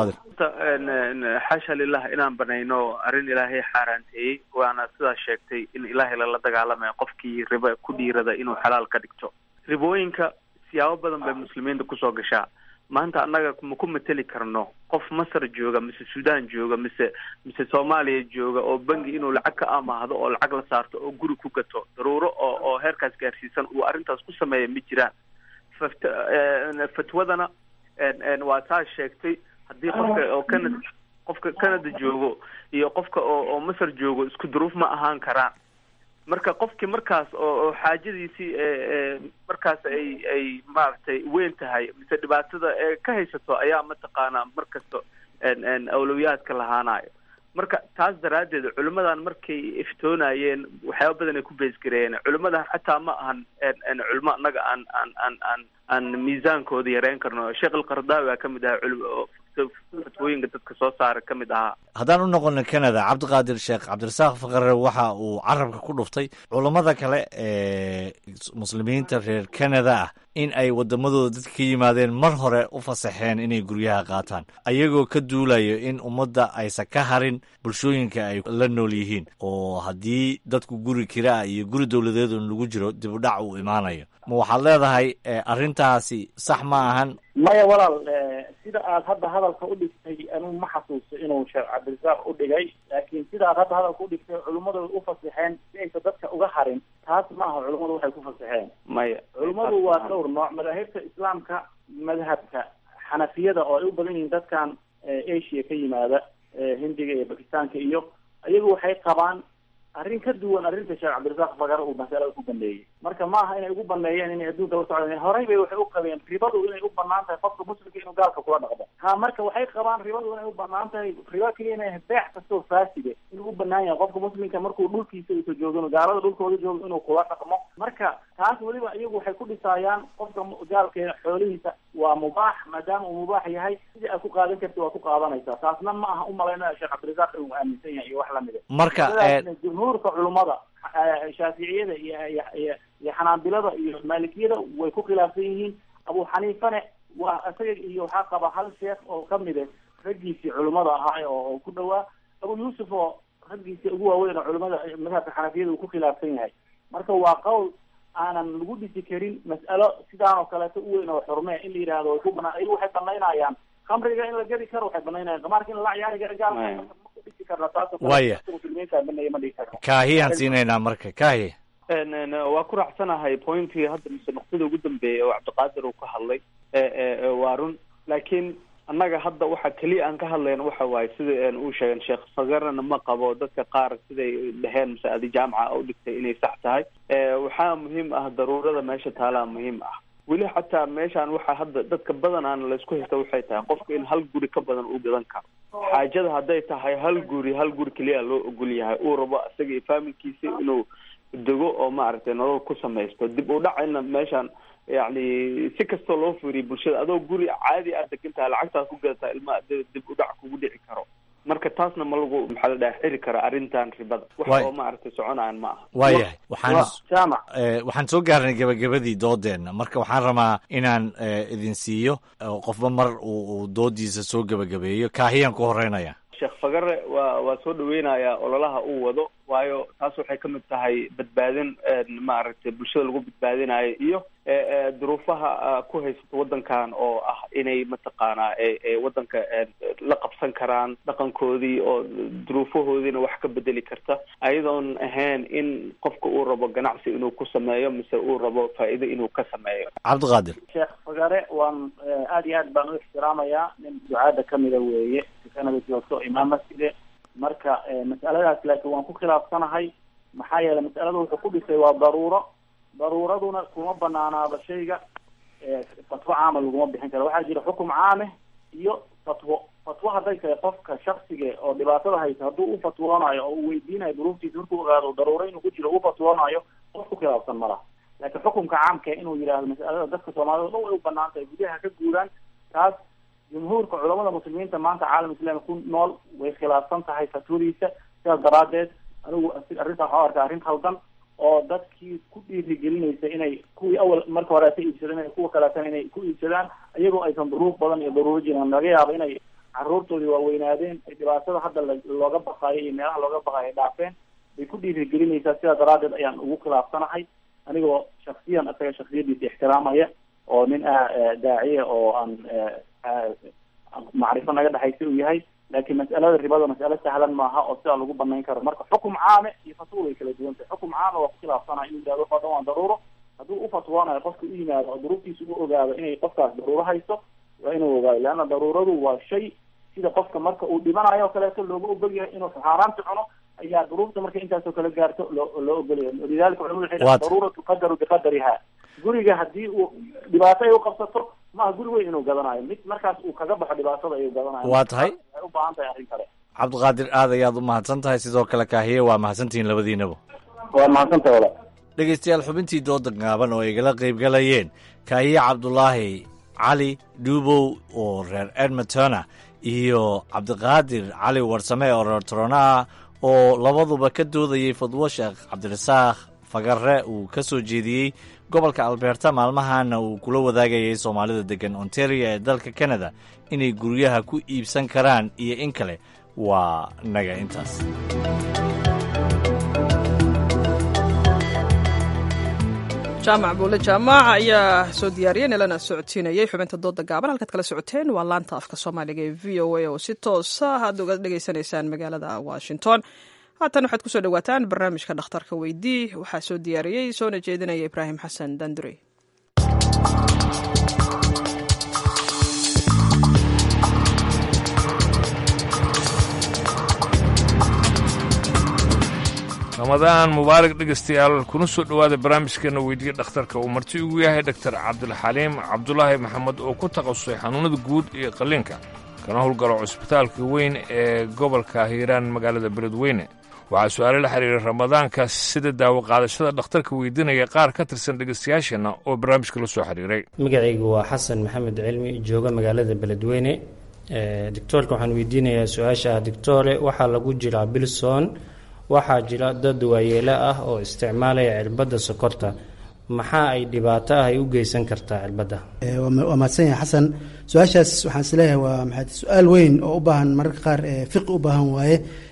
xaasha lilah inaan banayno arrin ilaahay xaaraanteeyey waana sidaa sheegtay in ilaahay lala dagaalamayo qofkii riba ku dhiirada inuu xalaal ka dhigto ribooyinka siyaabo badan bay muslimiinta kusoo gashaa maanta annaga ma ku mateli karno qof masar jooga mise sudan jooga mise mise soomaaliya jooga oo bangi inuu lacag ka amaahdo oo lacag la saarto oo guri ku gato daruuro oo oo heerkaas gaarsiisan uu arrintaas ku sameeya ma jiraan fat fatwadana waa saa sheegtay haddii qofka oo canada qofka canada joogo iyo qofka oo oo masar joogo isku duruuf ma ahaan karaan marka qofkii markaas oo oo xaajadiisii markaas ay ay maaragtay weyn tahay mise dhibaatada ee ka haysato ayaa mataqaanaa mar kasta awlowiyaadka lahaanayo marka taas daraaddeed culimmadan markay iftoonayeen waxyaaba badan ay ku beesgareeyeen culimmadan xataa ma ahan culimo annaga aan aan aan aan aan miisaankooda yareyn karno sheekh alqardaawi aa kamid ahaa culim fatwooyinka dadka soo saara ka mid ahaa haddaan u noqono canada cabdiqaadir sheekh cabdirasaaq fakare waxa uu carabka ku dhuftay culammada kale ee muslimiinta reer canada ah in ay waddamadooda dadka ka yimaadeen mar hore u fasaxeen inay guryaha qaataan ayagoo ka duulayo in ummadda aysan ka harin bulshooyinka ay la nool yihiin oo haddii dadku guri kiraa iyo guri dowladeedun lagu jiro dibudhac uu imaanayo ma waxaad leedahay arrintaasi sax ma ahan maya walaal sida aad hadda hadalka u dhigtay anigu ma xasuusto inuu sheekh cabdirasaaq u dhigay laakiin sida aad hadda hadalka u dhigtay culimmadu u fasaxeen si aysan dadka uga harin taas ma aha culimmadu waxay ku fasaxeen maya culimmadu waa dhowr nooc madaahibta islaamka madhabka xanafiyada oo ay u badan yihiin dadkan asia ka yimaada hindiga iyo bakistaanka iyo iyagu waxay qabaan arrin ka duwan arrinta sheekh cabdirasaaq fagar uu masalada ku baneeyey marka ma aha inay ugu baneeyeen inay adduunka la socdeen horey bay waxay u qabeen ribadu inay u banaan tahay qofka muslimka inuu gaalka kula dhaqdo ha marka waxay qabaan ribadu inay u banaan tahay riba keliya inay beex kastoo faaside inuu u banaan yahay qofka muslimka markuu dhulkiisa usa joogin gaalada dhulkooda joogo inuu kula dhaqmo marka taas weliba iyagu waxay ku dhisaayaan qofka gaalkeena xoolihiisa waa mubaax maadaama uu mubaax yahay sidii aad ku qaadan karti waa ku qaadanaysaa taasna ma aha umalayna sheekh cabdirasaaq inuu aaminsan yahay iyo wax lamida marka jumhuurka culummada shaaficiyada iyo iyo iyo iyo xanaabilada iyo maalikiyada way ku khilaafsan yihiin abu xaniifane waa isaga iyo waxaa qaba hal sheekh oo kamide raggiisii culummada ahaa oo ku dhawaa abu yuusuf oo raggiisii ugu waaweyn oo culimada madhabka xanafiyada uu ku khilaafsan yahay marka waa qowl aanan lagu dhisi karin mas'alo sidaan oo kaleeto u weyn oo xurmee in la yidhahdo way ku banaan ayagu waxay banaynayaan khamriga in la gedi karo waxay banaynayaan qamaarka in la ciyaari karo gaalka ma ku dhisi karna taas oo Waya. muslimiinta baneeya ma dhigi karno kaahiyaan siinaynaa marka kaahiya Een, een, waa ku raacsanahay pointii hadda mise nuqtada ugu dambeeya oo cabdiqaadir uu ka hadlay ee, ee, ee, waa run laakiin annaga hadda waxa keliya aan ka hadlayna waxa waaye sida een uu sheegen sheekh fagarana ma qabo dadka qaar siday dheheen mise adi jaamaca u dhigtay inay sax tahay ee, waxaa muhiim ah daruurada meesha taalaa muhiim ah weli xataa meeshaan waxaa hadda dadka badanaana laysku haysta waxay tahay qofka in hal guri ka badan uu gadan karo xaajada hadday tahay hal guri hal guri keliya loo ogol yahay uu rabo isaga iyo faamilkiisa inuu dego oo maaragtay nolol ku samaysto dib u dhacayna meeshaan yacni si kastoo loo fiiriyo bulshada adoo guri caadi aad degan tahay lacagtaad ku gadataa ilmaha dib dib u dhac kugu dhici karo marka taasna ma lagu maxaa la dhaha xiri kara arrintan ribada wax Waay. oo maaragtay soconayaan ma aha waayahay waxaan Waa, jaamac Eh, waxaan soo gaarnay gabagabadii doodeenna marka waxaan rabaa inaan eh, idin siiyo oo qofba mar uu uu doodiisa soo gebagabeeyo kaahiyaan ku horeynaya sheekh fagare waa waa soo dhaweynayaa ololaha uu wado waayo taas waxay ka mid tahay badbaadin een, maaragtay bulshada lagu badbaadinayo iyo ee, ee, duruufaha ah, ku haysato waddankan oo ah inay mataqaanaa ee ee waddanka een, la qabsan karaan dhaqankoodii oo duruufahoodiina wax ka bedeli karta ayadoon ahayn in qofka uu rabo ganacsi inuu ku sameeyo mise uu rabo faa'iido inuu ka sameeyo cabdiqaadir sheekh fagare waan eh, aad iyo aad baan u ixtiraamayaa nin ducaada kamida weeye kanada joogto imaam masjide marka eh, mas'aladaas laakiin waan ku khilaafsanahay maxaa yeelay mas'alada wuxuu ku dhisay waa daruuro daruuraduna kuma banaanaaba shayga eh, fatwo caama laguma bixin karo waxaa jira xukum caame iyo fatwo fatwo hadday tahay qofka shaksiga oo dhibaatada haysa hadduu u fatwoonayo oo uu weydiinayo duruuftiisa markuu ogaado daruuro inuu ku jiro u fatwoonayo qof ku khilaafsan ma laha laakiin xukunka caamka inuu yidhaahdo mas'alada dadka soomaalida dhan way u banaan tahay gudaha ka guuraan taas jumhuurka culamada muslimiinta maanta caalam islaami ku nool way khilaafsan tahay fatwadiisa sidaas daraadeed anigu asi- arrintaa waxaa u arkaa arrin khaldan oo dadkii ku dhiirigelinaysa inay kuwii awal marka hore ka iibsadeen inay kuwa kaleetana inay ku iibsadaan iyagoo aysan duruuf badan iyo daruuro jirin laga yaabo inay caruurtoodii waaweynaadeen ay dhibaatada hadda la- looga baqaayo iyo meelaha looga baqaayo ay dhaafeen bay ku dhiirigelinaysaa sidaa daraadeed ayaan ugu khilaafsanahay anigoo shaksiyan isaga shaksiyadiisa ixtiraamaya oo nin ah eh, daaciya oo aan eh, ah, macrifo naga dhexaysa uu yahay laakiin mas'alada ribada mas'alo sahlan maaha oo sidaa lagu banayn karo marka xukum caame iyo fatwo way kala duwan tahay xukum caame waa ku khilaafsanaya inuu yidhahdo waxoo dhan waa daruuro hadduu u fatwoonayo qofka u yimaado oo duruuftiisa u ogaado inay qofkaas daruuro haysto waa inuu ogaado leanna daruuradu waa shay sida qofka marka uu dhibanayo oo kaleeto looga ogol yahay inuu xaaraanta cuno ayaa duruufta marka intaasoo kale gaarto loo loo ogolyahay lidalika culamadu waxay dhahaan Waad- daruura tuqadaru biqadariha guriga haddii uu dhibaato ay u qabsato maaha guri weyn inuu gadanayo mid markaas uu kaga baxo dhibaatada ayuu gadanayo Waa tahay. waxay u baahan tahay arrin kale cabdiqaadir aad ayaad u mahadsan tahay sidoo kale kaahiye waa mahadsantihiin labadiinaba waa mahadsantahay walaal dhegaystayaal xubintii dooda gaaban oo ay igala qaybgalayeen kaahiye cabdulaahi cali dhuubow oo reer edmontona iyo cabdiqaadir cali warsame oo reer torono ah oo labaduba ka doodayey fadwo sheekh cabdirasaaq fagare uu ka soo jeediyey gobolka alberta maalmahana uu kula wadaagayay soomaalida deggan ontario ee dalka canada inay guryaha ku iibsan karaan iyo in kale waa naga intaas jaamac buule jaamac ayaa soo diyaariyey nalana socodsiinayay xubinta dooda gaaban halkaad kala socoteen waa laanta afka soomaaliga ee v o a oo si toosa aad uga dhegaysanaysaan magaalada washington haatan waxaad kusoo dhawaataan barnaamijka dhakhtarka weydii waxaa soo diyaariyey soona jeedinaya ibraahim xasan dandure ramadaan mubaarak dhegaystayaal kuna soo dhowaada barnaamijkeena weydiiya dhakhtarka uu marti ugu yahay doktor cabdilxaliim cabdulaahi maxamed oo ku takhasusay xanuunada guud iyo qalliinka kana howlgalo cusbitaalka weyn ee gobolka hiiraan magaalada beledweyne waxaa su-aale la xiriiray ramadaanka sida daawo qaadashada dhakhtarka weydiinaya qaar ka tirsan dhegaystayaasheenna oo barnaamijka la soo xiriiray magacaygu waa xasan maxamed cilmi jooga magaalada beledweyne doctoorka waxaan weydiinayaa su-aasha ah doctore waxaa lagu jiraa bilson waxaa jira dad waayeelo ah oo isticmaalaya cirbadda sokorta maxaa ay dhibaato ah ay u geysan kartaa cirbadda waa mahadsan yahay xasan su-aashaas waxaan isleeyahay waa maxaa su-aal weyn oo u baahan mararka qaar fiqi u baahan waaye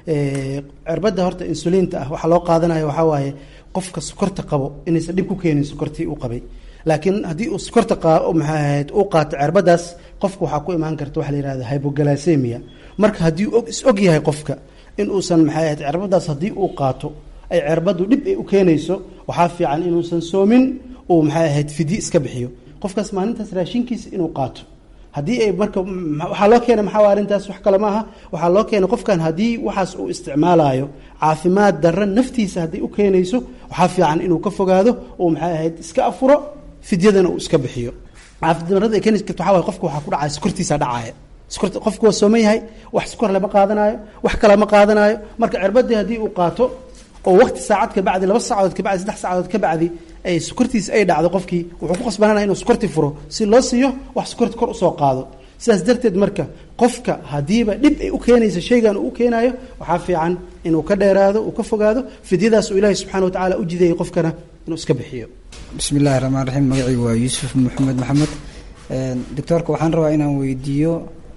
cirbadda horta insuliinta ah waxaa loo qaadanaya waxaa waaye qofka sokorta qabo inaysan dhib ku keenin sokortii uu qabay laakiin haddii uu sokorta maxaa ahayd uu qaato cirbadaas qofka waxaa ku imaan karta waxa la yihahda hybogalasemia marka haddii is og yahay qofka in uusan maxay ahayd cirbadaas haddii uu qaato ay cirbaddu dhib ay u keenayso waxaa fiican inuusan soomin uu maxay ahayd fidyi iska bixiyo qofkaas maalintaas raashinkiisa inuu qaato haddii ay marka waxaa loo keena maxaa arrintaas wax kale ma aha waxaa loo keena qofkan haddii waxaas uu isticmaalayo caafimaad darra naftiisa hadday u keenayso waxaa fiican inuu ka fogaado uu maxay ahayd iska afuro fidyadana uu iska bixiyo caafimaad darrada ay keeni karto waxaa waye qofka waxaa ku dhacaya sokortiisa dhacaya sokorta qofku waa sooman yahay wax sokor lama qaadanaayo wax kale ma qaadanaayo marka cirbadii haddii uu qaato oo waqti saacad ka bacdi laba saacadood ka bacdi saddex saacadood ka bacdi ay sokortiisa ay dhacdo qofkii wuxuu ku qasbananaya inuu sokorti furo si loo siiyo wax sokorti kor usoo qaado sidaas darteed marka qofka haddiiba dhib ay u keenaysa shaygan uu u keenayo waxaa fiican inuu ka dheeraado uu ka fogaado fidyadaas uu ilaahay subxana wa tacaala u jideeyey qofkana inuu iska bixiyo bismi illaahi raxmaan raxiim magacaygu waa yuusuf maxamed maxamed doctoorka waxaan rabaa inaan weydiiyo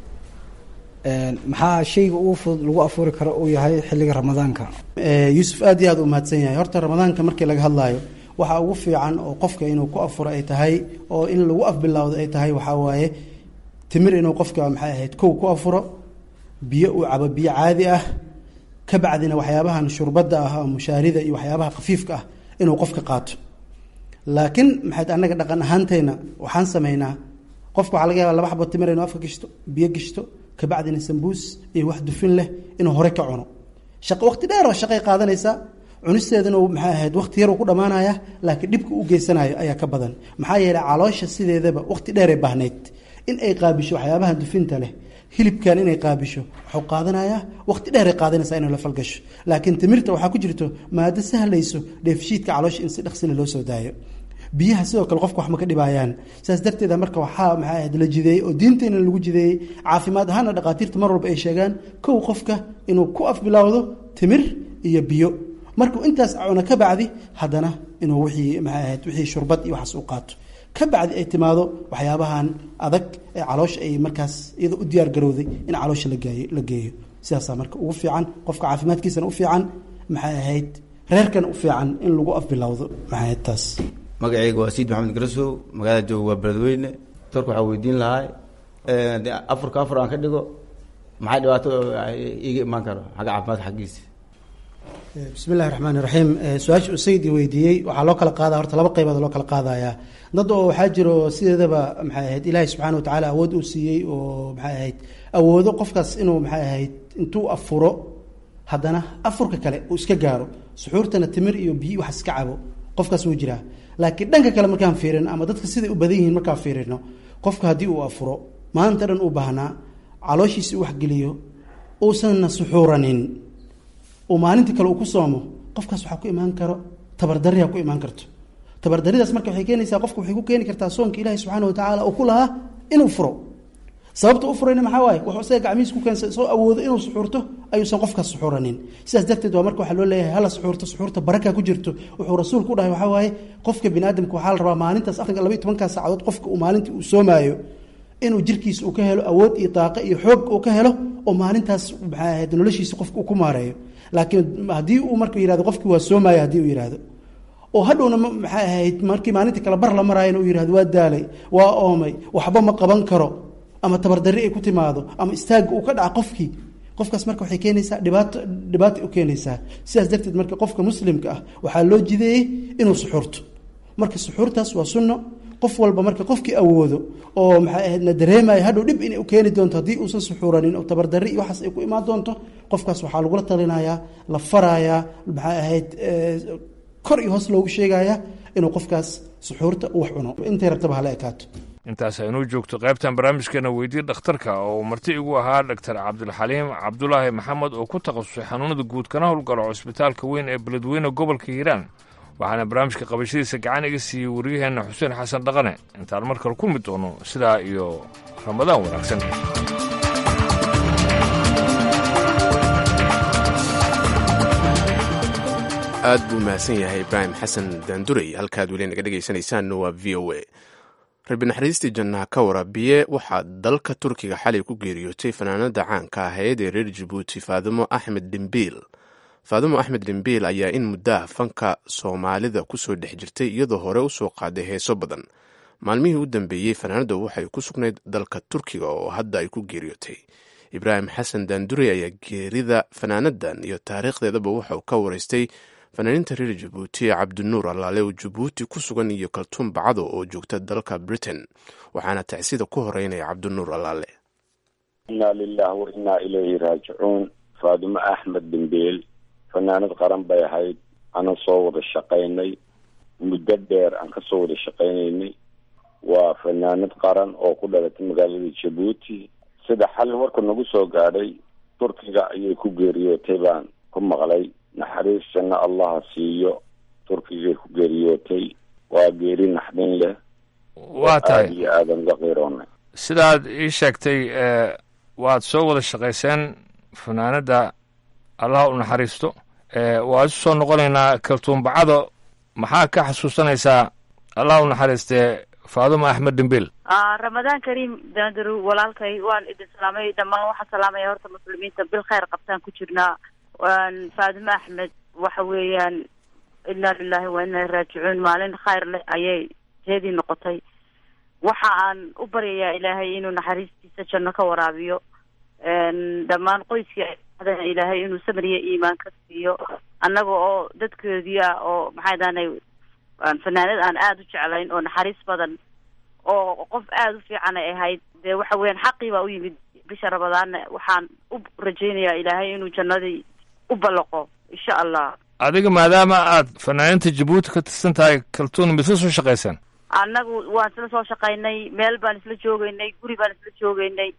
maxaa shayga ugu fudud lagu afuuri karo uu yahay xilliga ramadaanka yuusuf aad iyo aad u mahadsan yahay horta ramadaanka markii laga hadlaayo waxaa ugu fiican oo qofka inuu ku afuro ay tahay oo in lagu afbilowdo ay tahay waxaa waaye timir inuu qofka maxay ahayd kow ku afuro biyo uu cabo biyo caadi ah ka bacdina waxyaabahan shurbadda ah oo mushaarida iyo waxyaabaha khafiifka ah inuu qofka qaato laakiin maxayd annaga dhaqan ahaanteyna waxaan sameynaa qofka waxaa laga yaba laba xabo timir inuu afka gishto biyo gishto kabacdina sambuus iyo wax dufin leh inuu hore ka cuno shaqo waqti dheer oo shaqay qaadanaysaa cunisteedana maxay ahayd waqti yar uu ku dhammaanaya laakiin dhibka u geysanayo ayaa ka badan maxaa yeelay caloosha sideedaba waqti dheeray baahnayd in ay qaabisho waxyaabaha dufinta leh hilibkan inay qaabisho wuxuu qaadanayaa waqti dheeray qaadanaysaa inay la falgasho laakiin timirta waxaa ku jirto maado sahlayso dheefshiidka caloosha in si dhaqsile loo soo daayo biyaha sidoo kale qofka wax ma ka dhibaayaan saas darteeda marka waxaa maxay ahayd la jideeyey oo diinteena lagu jideeyey caafimaad ahaana dhaqaatiirta mar walba ay sheegaan kow qofka inuu ku afbilowdo timir iyo biyo markuu intaas cuno ka bacdi haddana inuu wixii maxay ahayd wixii shurbad iyo waxaas u qaato ka bacdi ay timaado waxyaabahan adag ee caloosha ay markaas iyada u diyaar garowday in caloosha lagaayo la geeyo sidaasaa marka ugu fiican qofka caafimaadkiisana u fiican maxay ahayd reerkana u fiican in lagu afbilowdo maxay ahayd taas magacayga waa sayid maxamed garasow magaalada jooga waa beledweyne doctorka waxaa weydiin lahaa afurka afur aan ka dhigo maxay dhibaato iiga imaan karo xagga caafimaadka xaggiisa bismi illahi raxmaan iraxiim su-aasha uu sayid i weydiiyey waxaa loo kala qaadaya horta laba qaybood loo kala qaadayaa dad oo waxaa jiro sideedaba maxay ahayd ilaahay subxaana wa tacaala awood uu siiyey oo maxay ahayd awoodo qofkaas inuu maxay ahayd intuu afuro haddana afurka kale uu iska gaaro suxuurtana timir iyo biyi wax iska cabo qofkaas wuu jiraa laakiin dhanka kale markaan fiirino ama dadka siday u badan yihiin markaan fiirino qofka haddii uu afuro maanta dhan uu baahnaa calooshiisi u waxgeliyo uusanna suxuuranin uu maalintii kale uu ku soomo qofkaas waxaa ku imaan karo tabardarriyaa ku imaan karto tabardaridaas marka waxay keenaysaa qofka waxay ku keeni kartaa soonka ilaahi subxaana wa tacaala uu ku lahaa inuu furo sababta u furayna maxaa waaye wuxuu isaga gacmihiis ku keensa soo awoodo inuu suxuurto ayuusan qofkaas suxuuranin sidaas darteed waa marka waxaa loo leeyahay hala suxuurto suxuurta baraka ku jirto wuxuu rasuulku u dhahay waxaa waaye qofka bini aadamka waxaa la rabaa maalintaas afartan laba iyo tobankaa saacadood qofka uu maalintii uu soomaayo inuu jirkiisa uu ka helo awood iyo daaqo iyo xoog uu ka helo oo maalintaas maxaa ahayd noloshiisa qofka uu ku maareeyo laakiin haddii uu marka yihahdo qofkii waa soomaya haddii uu yihahdo oo hadhowna maxay ahayd markii maalintii kale bar la maraayana uu yihahdo waa daalay waa oomay waxba ma qaban karo ama tabardarri ay ku timaado ama istaagga uu ka dhaca qofkii qofkaas marka waxay keenaysaa dhibaato dhibaata u keenaysaa sidaas darteed marka qofka muslimka ah waxaa loo jideeyey inuu suxuurto marka suxuurtaas waa sunno qof walba marka qofkii awoodo oo maxay ahayd na dareemayo hadhow dhib inay u keeni doonto haddii uusan suxuuranin oo tabardarri iyo waxaas ay ku imaan doonto qofkaas waxaa lagula talinayaa la farayaa maxay ahayd kor iyo hoos loogu sheegayaa inuu qofkaas suxuurta wax cuno intay rabtaba hala ekaato intaas aynuu joogto qaybtan barnaamijkeena weydii dhakhtarka oo marti igu ahaa dhaktar cabdilxaliim cabdulaahi maxamed oo ku takhasusay xanuunada guud kana howlgalo cusbitaalka weyn ee beledweyne gobolka hiiraan waxaana barnaamijka qabashadiisa gacan iga siiyey wariyaheenna xuseen xasan dhaqane intaan mar kale kulmi doono sidaa iyo ramadaan wanaagsan aad buu mahadsan yahay ibraahim xasan daanduray halkaad weli naga dhegaysanaysaanna waa v o a rabbi naxariistii jannaha ka warabiye waxaa dalka turkiga xalay ku geeriyootay fanaanada caanka ahayd ee reer jabuuti faadimo axmed dhimbiil faadimo axmed dhimbiil ayaa in muddaha fanka soomaalida kusoo dhex jirtay iyadoo hore u soo qaaday heeso badan maalmihii u dambeeyey fanaanada waxay ku sugnayd dalka turkiga oo hadda ay ku geeriyootay ibraahim xasan daanduray ayaa geerida fanaanadan iyo taariikhdeedaba waxauu ka waraystay fanaaniinta reer jabuuti cabdinuur allaale oo jabuuti ku sugan iyo kaltuun bacdo oo joogta dalka britain waxaana tacsida ku horeynaya cabdinuur allaale inaa lilah wa innaa ilayhi raajicuun faadimo axmed dhimbeel fanaanad qaran bay ahayd aanan soo wada shaqaynay muddo dheer aan ka soo wada shaqaynaynay waa fanaanad qaran oo ku dhalatay magaalada jabuuti sida xalay warka nagu soo gaadhay turkiga ayay ku geeriyootay baan ku maqlay naxariis janno allaha siiyo turkigay ku geeriyootay waa geeri naxdin leh waa tahay aada iyo aadan uga qiiroonay sidaad ii sheegtay waad soo wada shaqayseen fanaanadda allaha u naxariisto waa isu soo noqonaynaa kaltuumbacada maxaa ka xasuusanaysaa allaha u naxariistee faadimo axmed dhimbil ramadaan kariim daandaru walaalkay waan idin salaamay dhammaan waxaan salaamaya horta muslimiinta bil khayr qabtaan ku jirnaa faadimo axmed waxa weeyaan inaa lilahi wa inaa raajicuun maalin khayr leh ayay teedii noqotay waxa aan u baryayaa ilaahay inuu naxariistiisa janno ka waraabiyo dhammaan qoyskii adana ilaahay inuu samriya iimaan ka siiyo annaga oo dadkoodii ah oo maxay daanay fanaanad aan aada u jeclayn oo naxariis badan oo qof aada u fiican ay ahayd dee waxa weeyaan xaqii baa u yimid bisha ramadaanna waxaan u rajaynayaa ilaahay inuu jannadii u ballaqo insha allah adiga maadaama aad fanaaninta jabuuti ka tirsan tahay kaltuun misla soo shaqaysaan annagu waan isla soo shaqaynay meel baan isla joogeynay guri baan isla joogeynay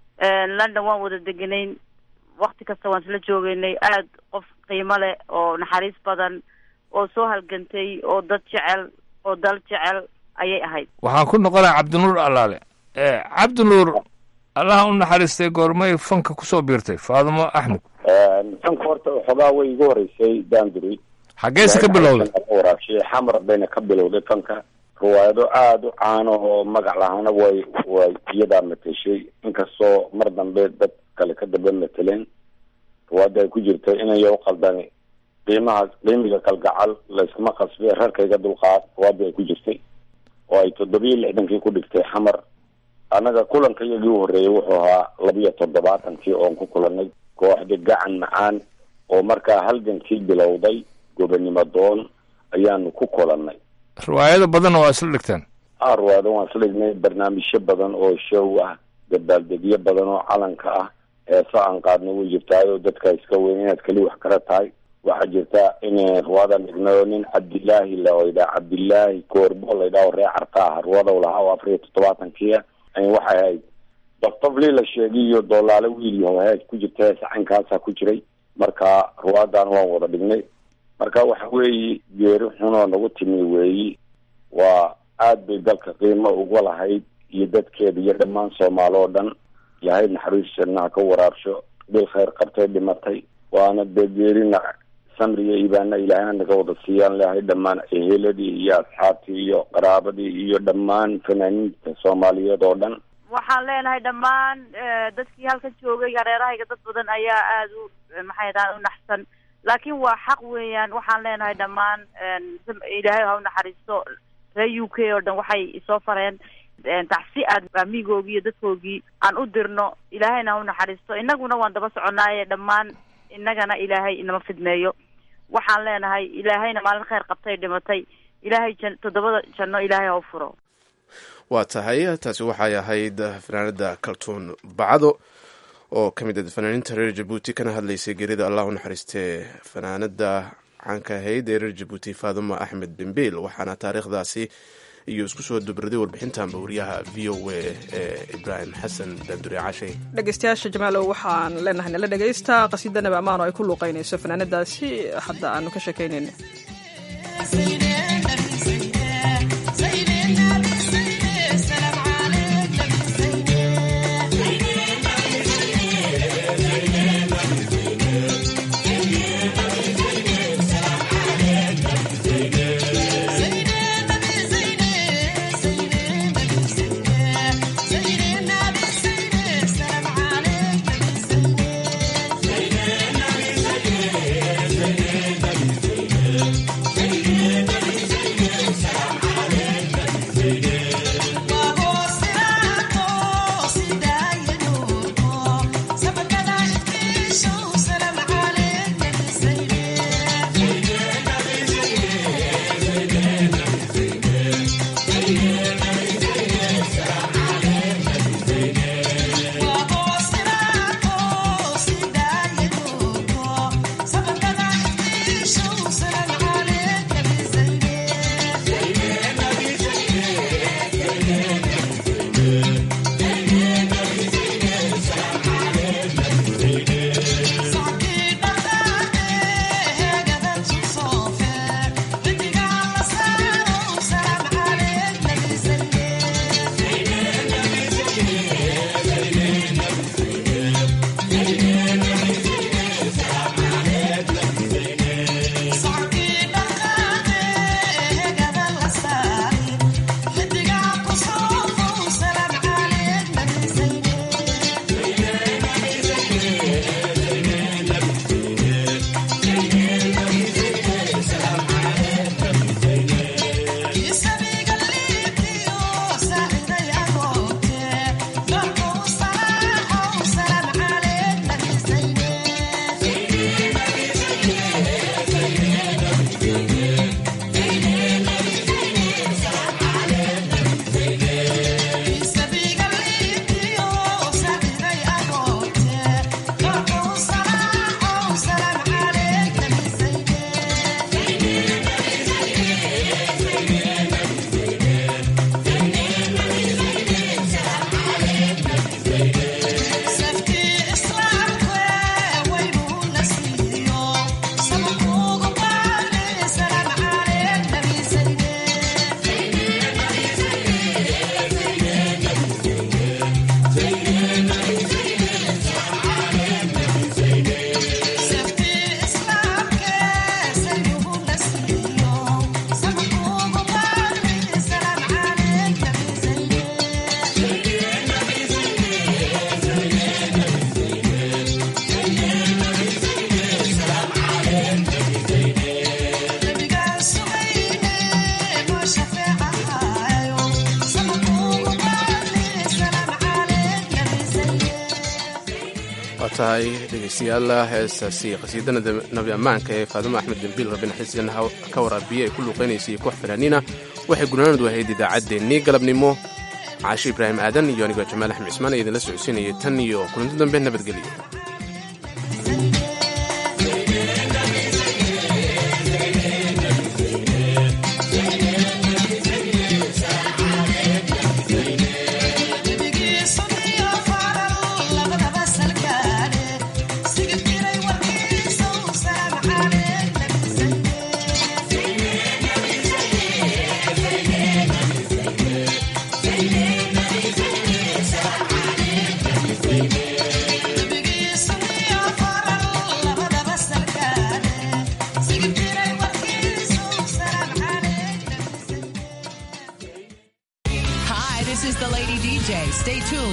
london waan wada deganayn wakti kasta waan isla joogeynay aad qof qiimo leh oo naxariis badan oo soo halgantay oo dad jecel oo dal jecel ayay ahayd waxaan ku noqonaya cabdinuur allaale cabdinuur allaha u naxariistay goormay fanka kusoo biirtay faadimo axmed fanka horta waxoogaa way igu horeysay danduri xaggeese ka bilowday waraabshay xamar bayna ka bilowday fanka riwaayado aada u caano oo magac lahaana way way iyadaa mateshay inkastoo mar dambe dad kale ka daba mateleen riwaayada ay ku jirtay inaya u qaldani qiimaha qiimiga kalgacal layskuma qasbay rarkayga dulqaad riwaayada ay ku jirtay oo ay toddobiyo lixdankii ku dhigtay xamar annaga kulanka iyagii u horreeyay wuxuu ahaa labiyo toddobaatankii oon ku kulanay kooxda gacan macaan oo markaa halgankii bilowday gobonimo doon ayaanu ku kulannay riwaayado badanna waa isla dhigteen a riwaayado waan isla dhignay barnaamijyo badan oo show ah dabaaldegyo badan oo calanka ah heeso aan qaadna way jirtaayoo dadka iska weyn inaad keli wax kala tahay waxaa jirta in riwaadan dhignayo nin cabdilaahi laydhaa cabdilaahi koorbo laydhaho ree carta ah riwaadaw lahaa oo afar iyo toddobaatankiia waxay ahayd daftaflii la sheegay iyo doolaale wiil yaho hees ku jirta hees caynkaasa ku jiray marka riwaadan waan wada dhignay marka waxa weeyi geeri xunoo nagu timi weeyi waa aad bay dalka qiimo uga lahayd iyo dadkeeda iyo dhammaan soomaali oo dhan ilaahay naxariis jannaha ka waraabsho bil khayr qabtay dhimatay waana dee geerina samriga ibaana ilaahayna naga wada siiyaan leehay dhammaan eheladii iyo asxaabtii iyo qaraabadii iyo dhammaan fanaaniinta soomaaliyeed oo dhan waxaan leenahay dhammaan dadkii halkan joogay hareerahayga dad badan ayaa aada u maxay dahan u naxsan laakiin waa xaq weeyaan waxaan leenahay dhammaan ilaahay ha u naxariisto reer u k oo dhan waxay isoo fareen tacsi aad amigoogii iyo dadkoogii aan u dirno ilaahayna ha u naxariisto innaguna waan daba soconaaye dhammaan innagana ilaahay inama fidmeeyo waxaan leenahay ilaahayna maalin khayr qabtay dhimatay ilaahay jan toddobada janno ilaahay ha u furo waa tahay taasi waxay ahayd fanaanada kaltuun bacdo oo ka mid ah fanaaniinta reer jabuuti kana hadlaysay geerida allah u naxariistee fanaanada caanka ahayd ee reer jabuuti faaduma axmed bembil waxaana taariikhdaasi iyo isku soo dubraday warbixintanba wariyaha v o a ee ibraahim xasan daandure cashay dhegeystayaasha jamaalow waxaan leenahay nala dhegeysta qasiida nabi amaan oo ay ku luuqeynayso fanaanadaasi hadda aanu ka sheekaynayna tahay dhegeystayaal heestaasi qasiidana nabi ammaanka ee faadimo axmed dembiil rabina xisgan ka waraabiye ay ku luuqeynaysay koox fanaaniina waxay gunaanadu ahayd idaacaddeenii galabnimo caashe ibraahim aadan iyo anigoo jamaal axmed cismaan ee idinla socodsiinayay tan iyo kulanti dambe nabadgelyo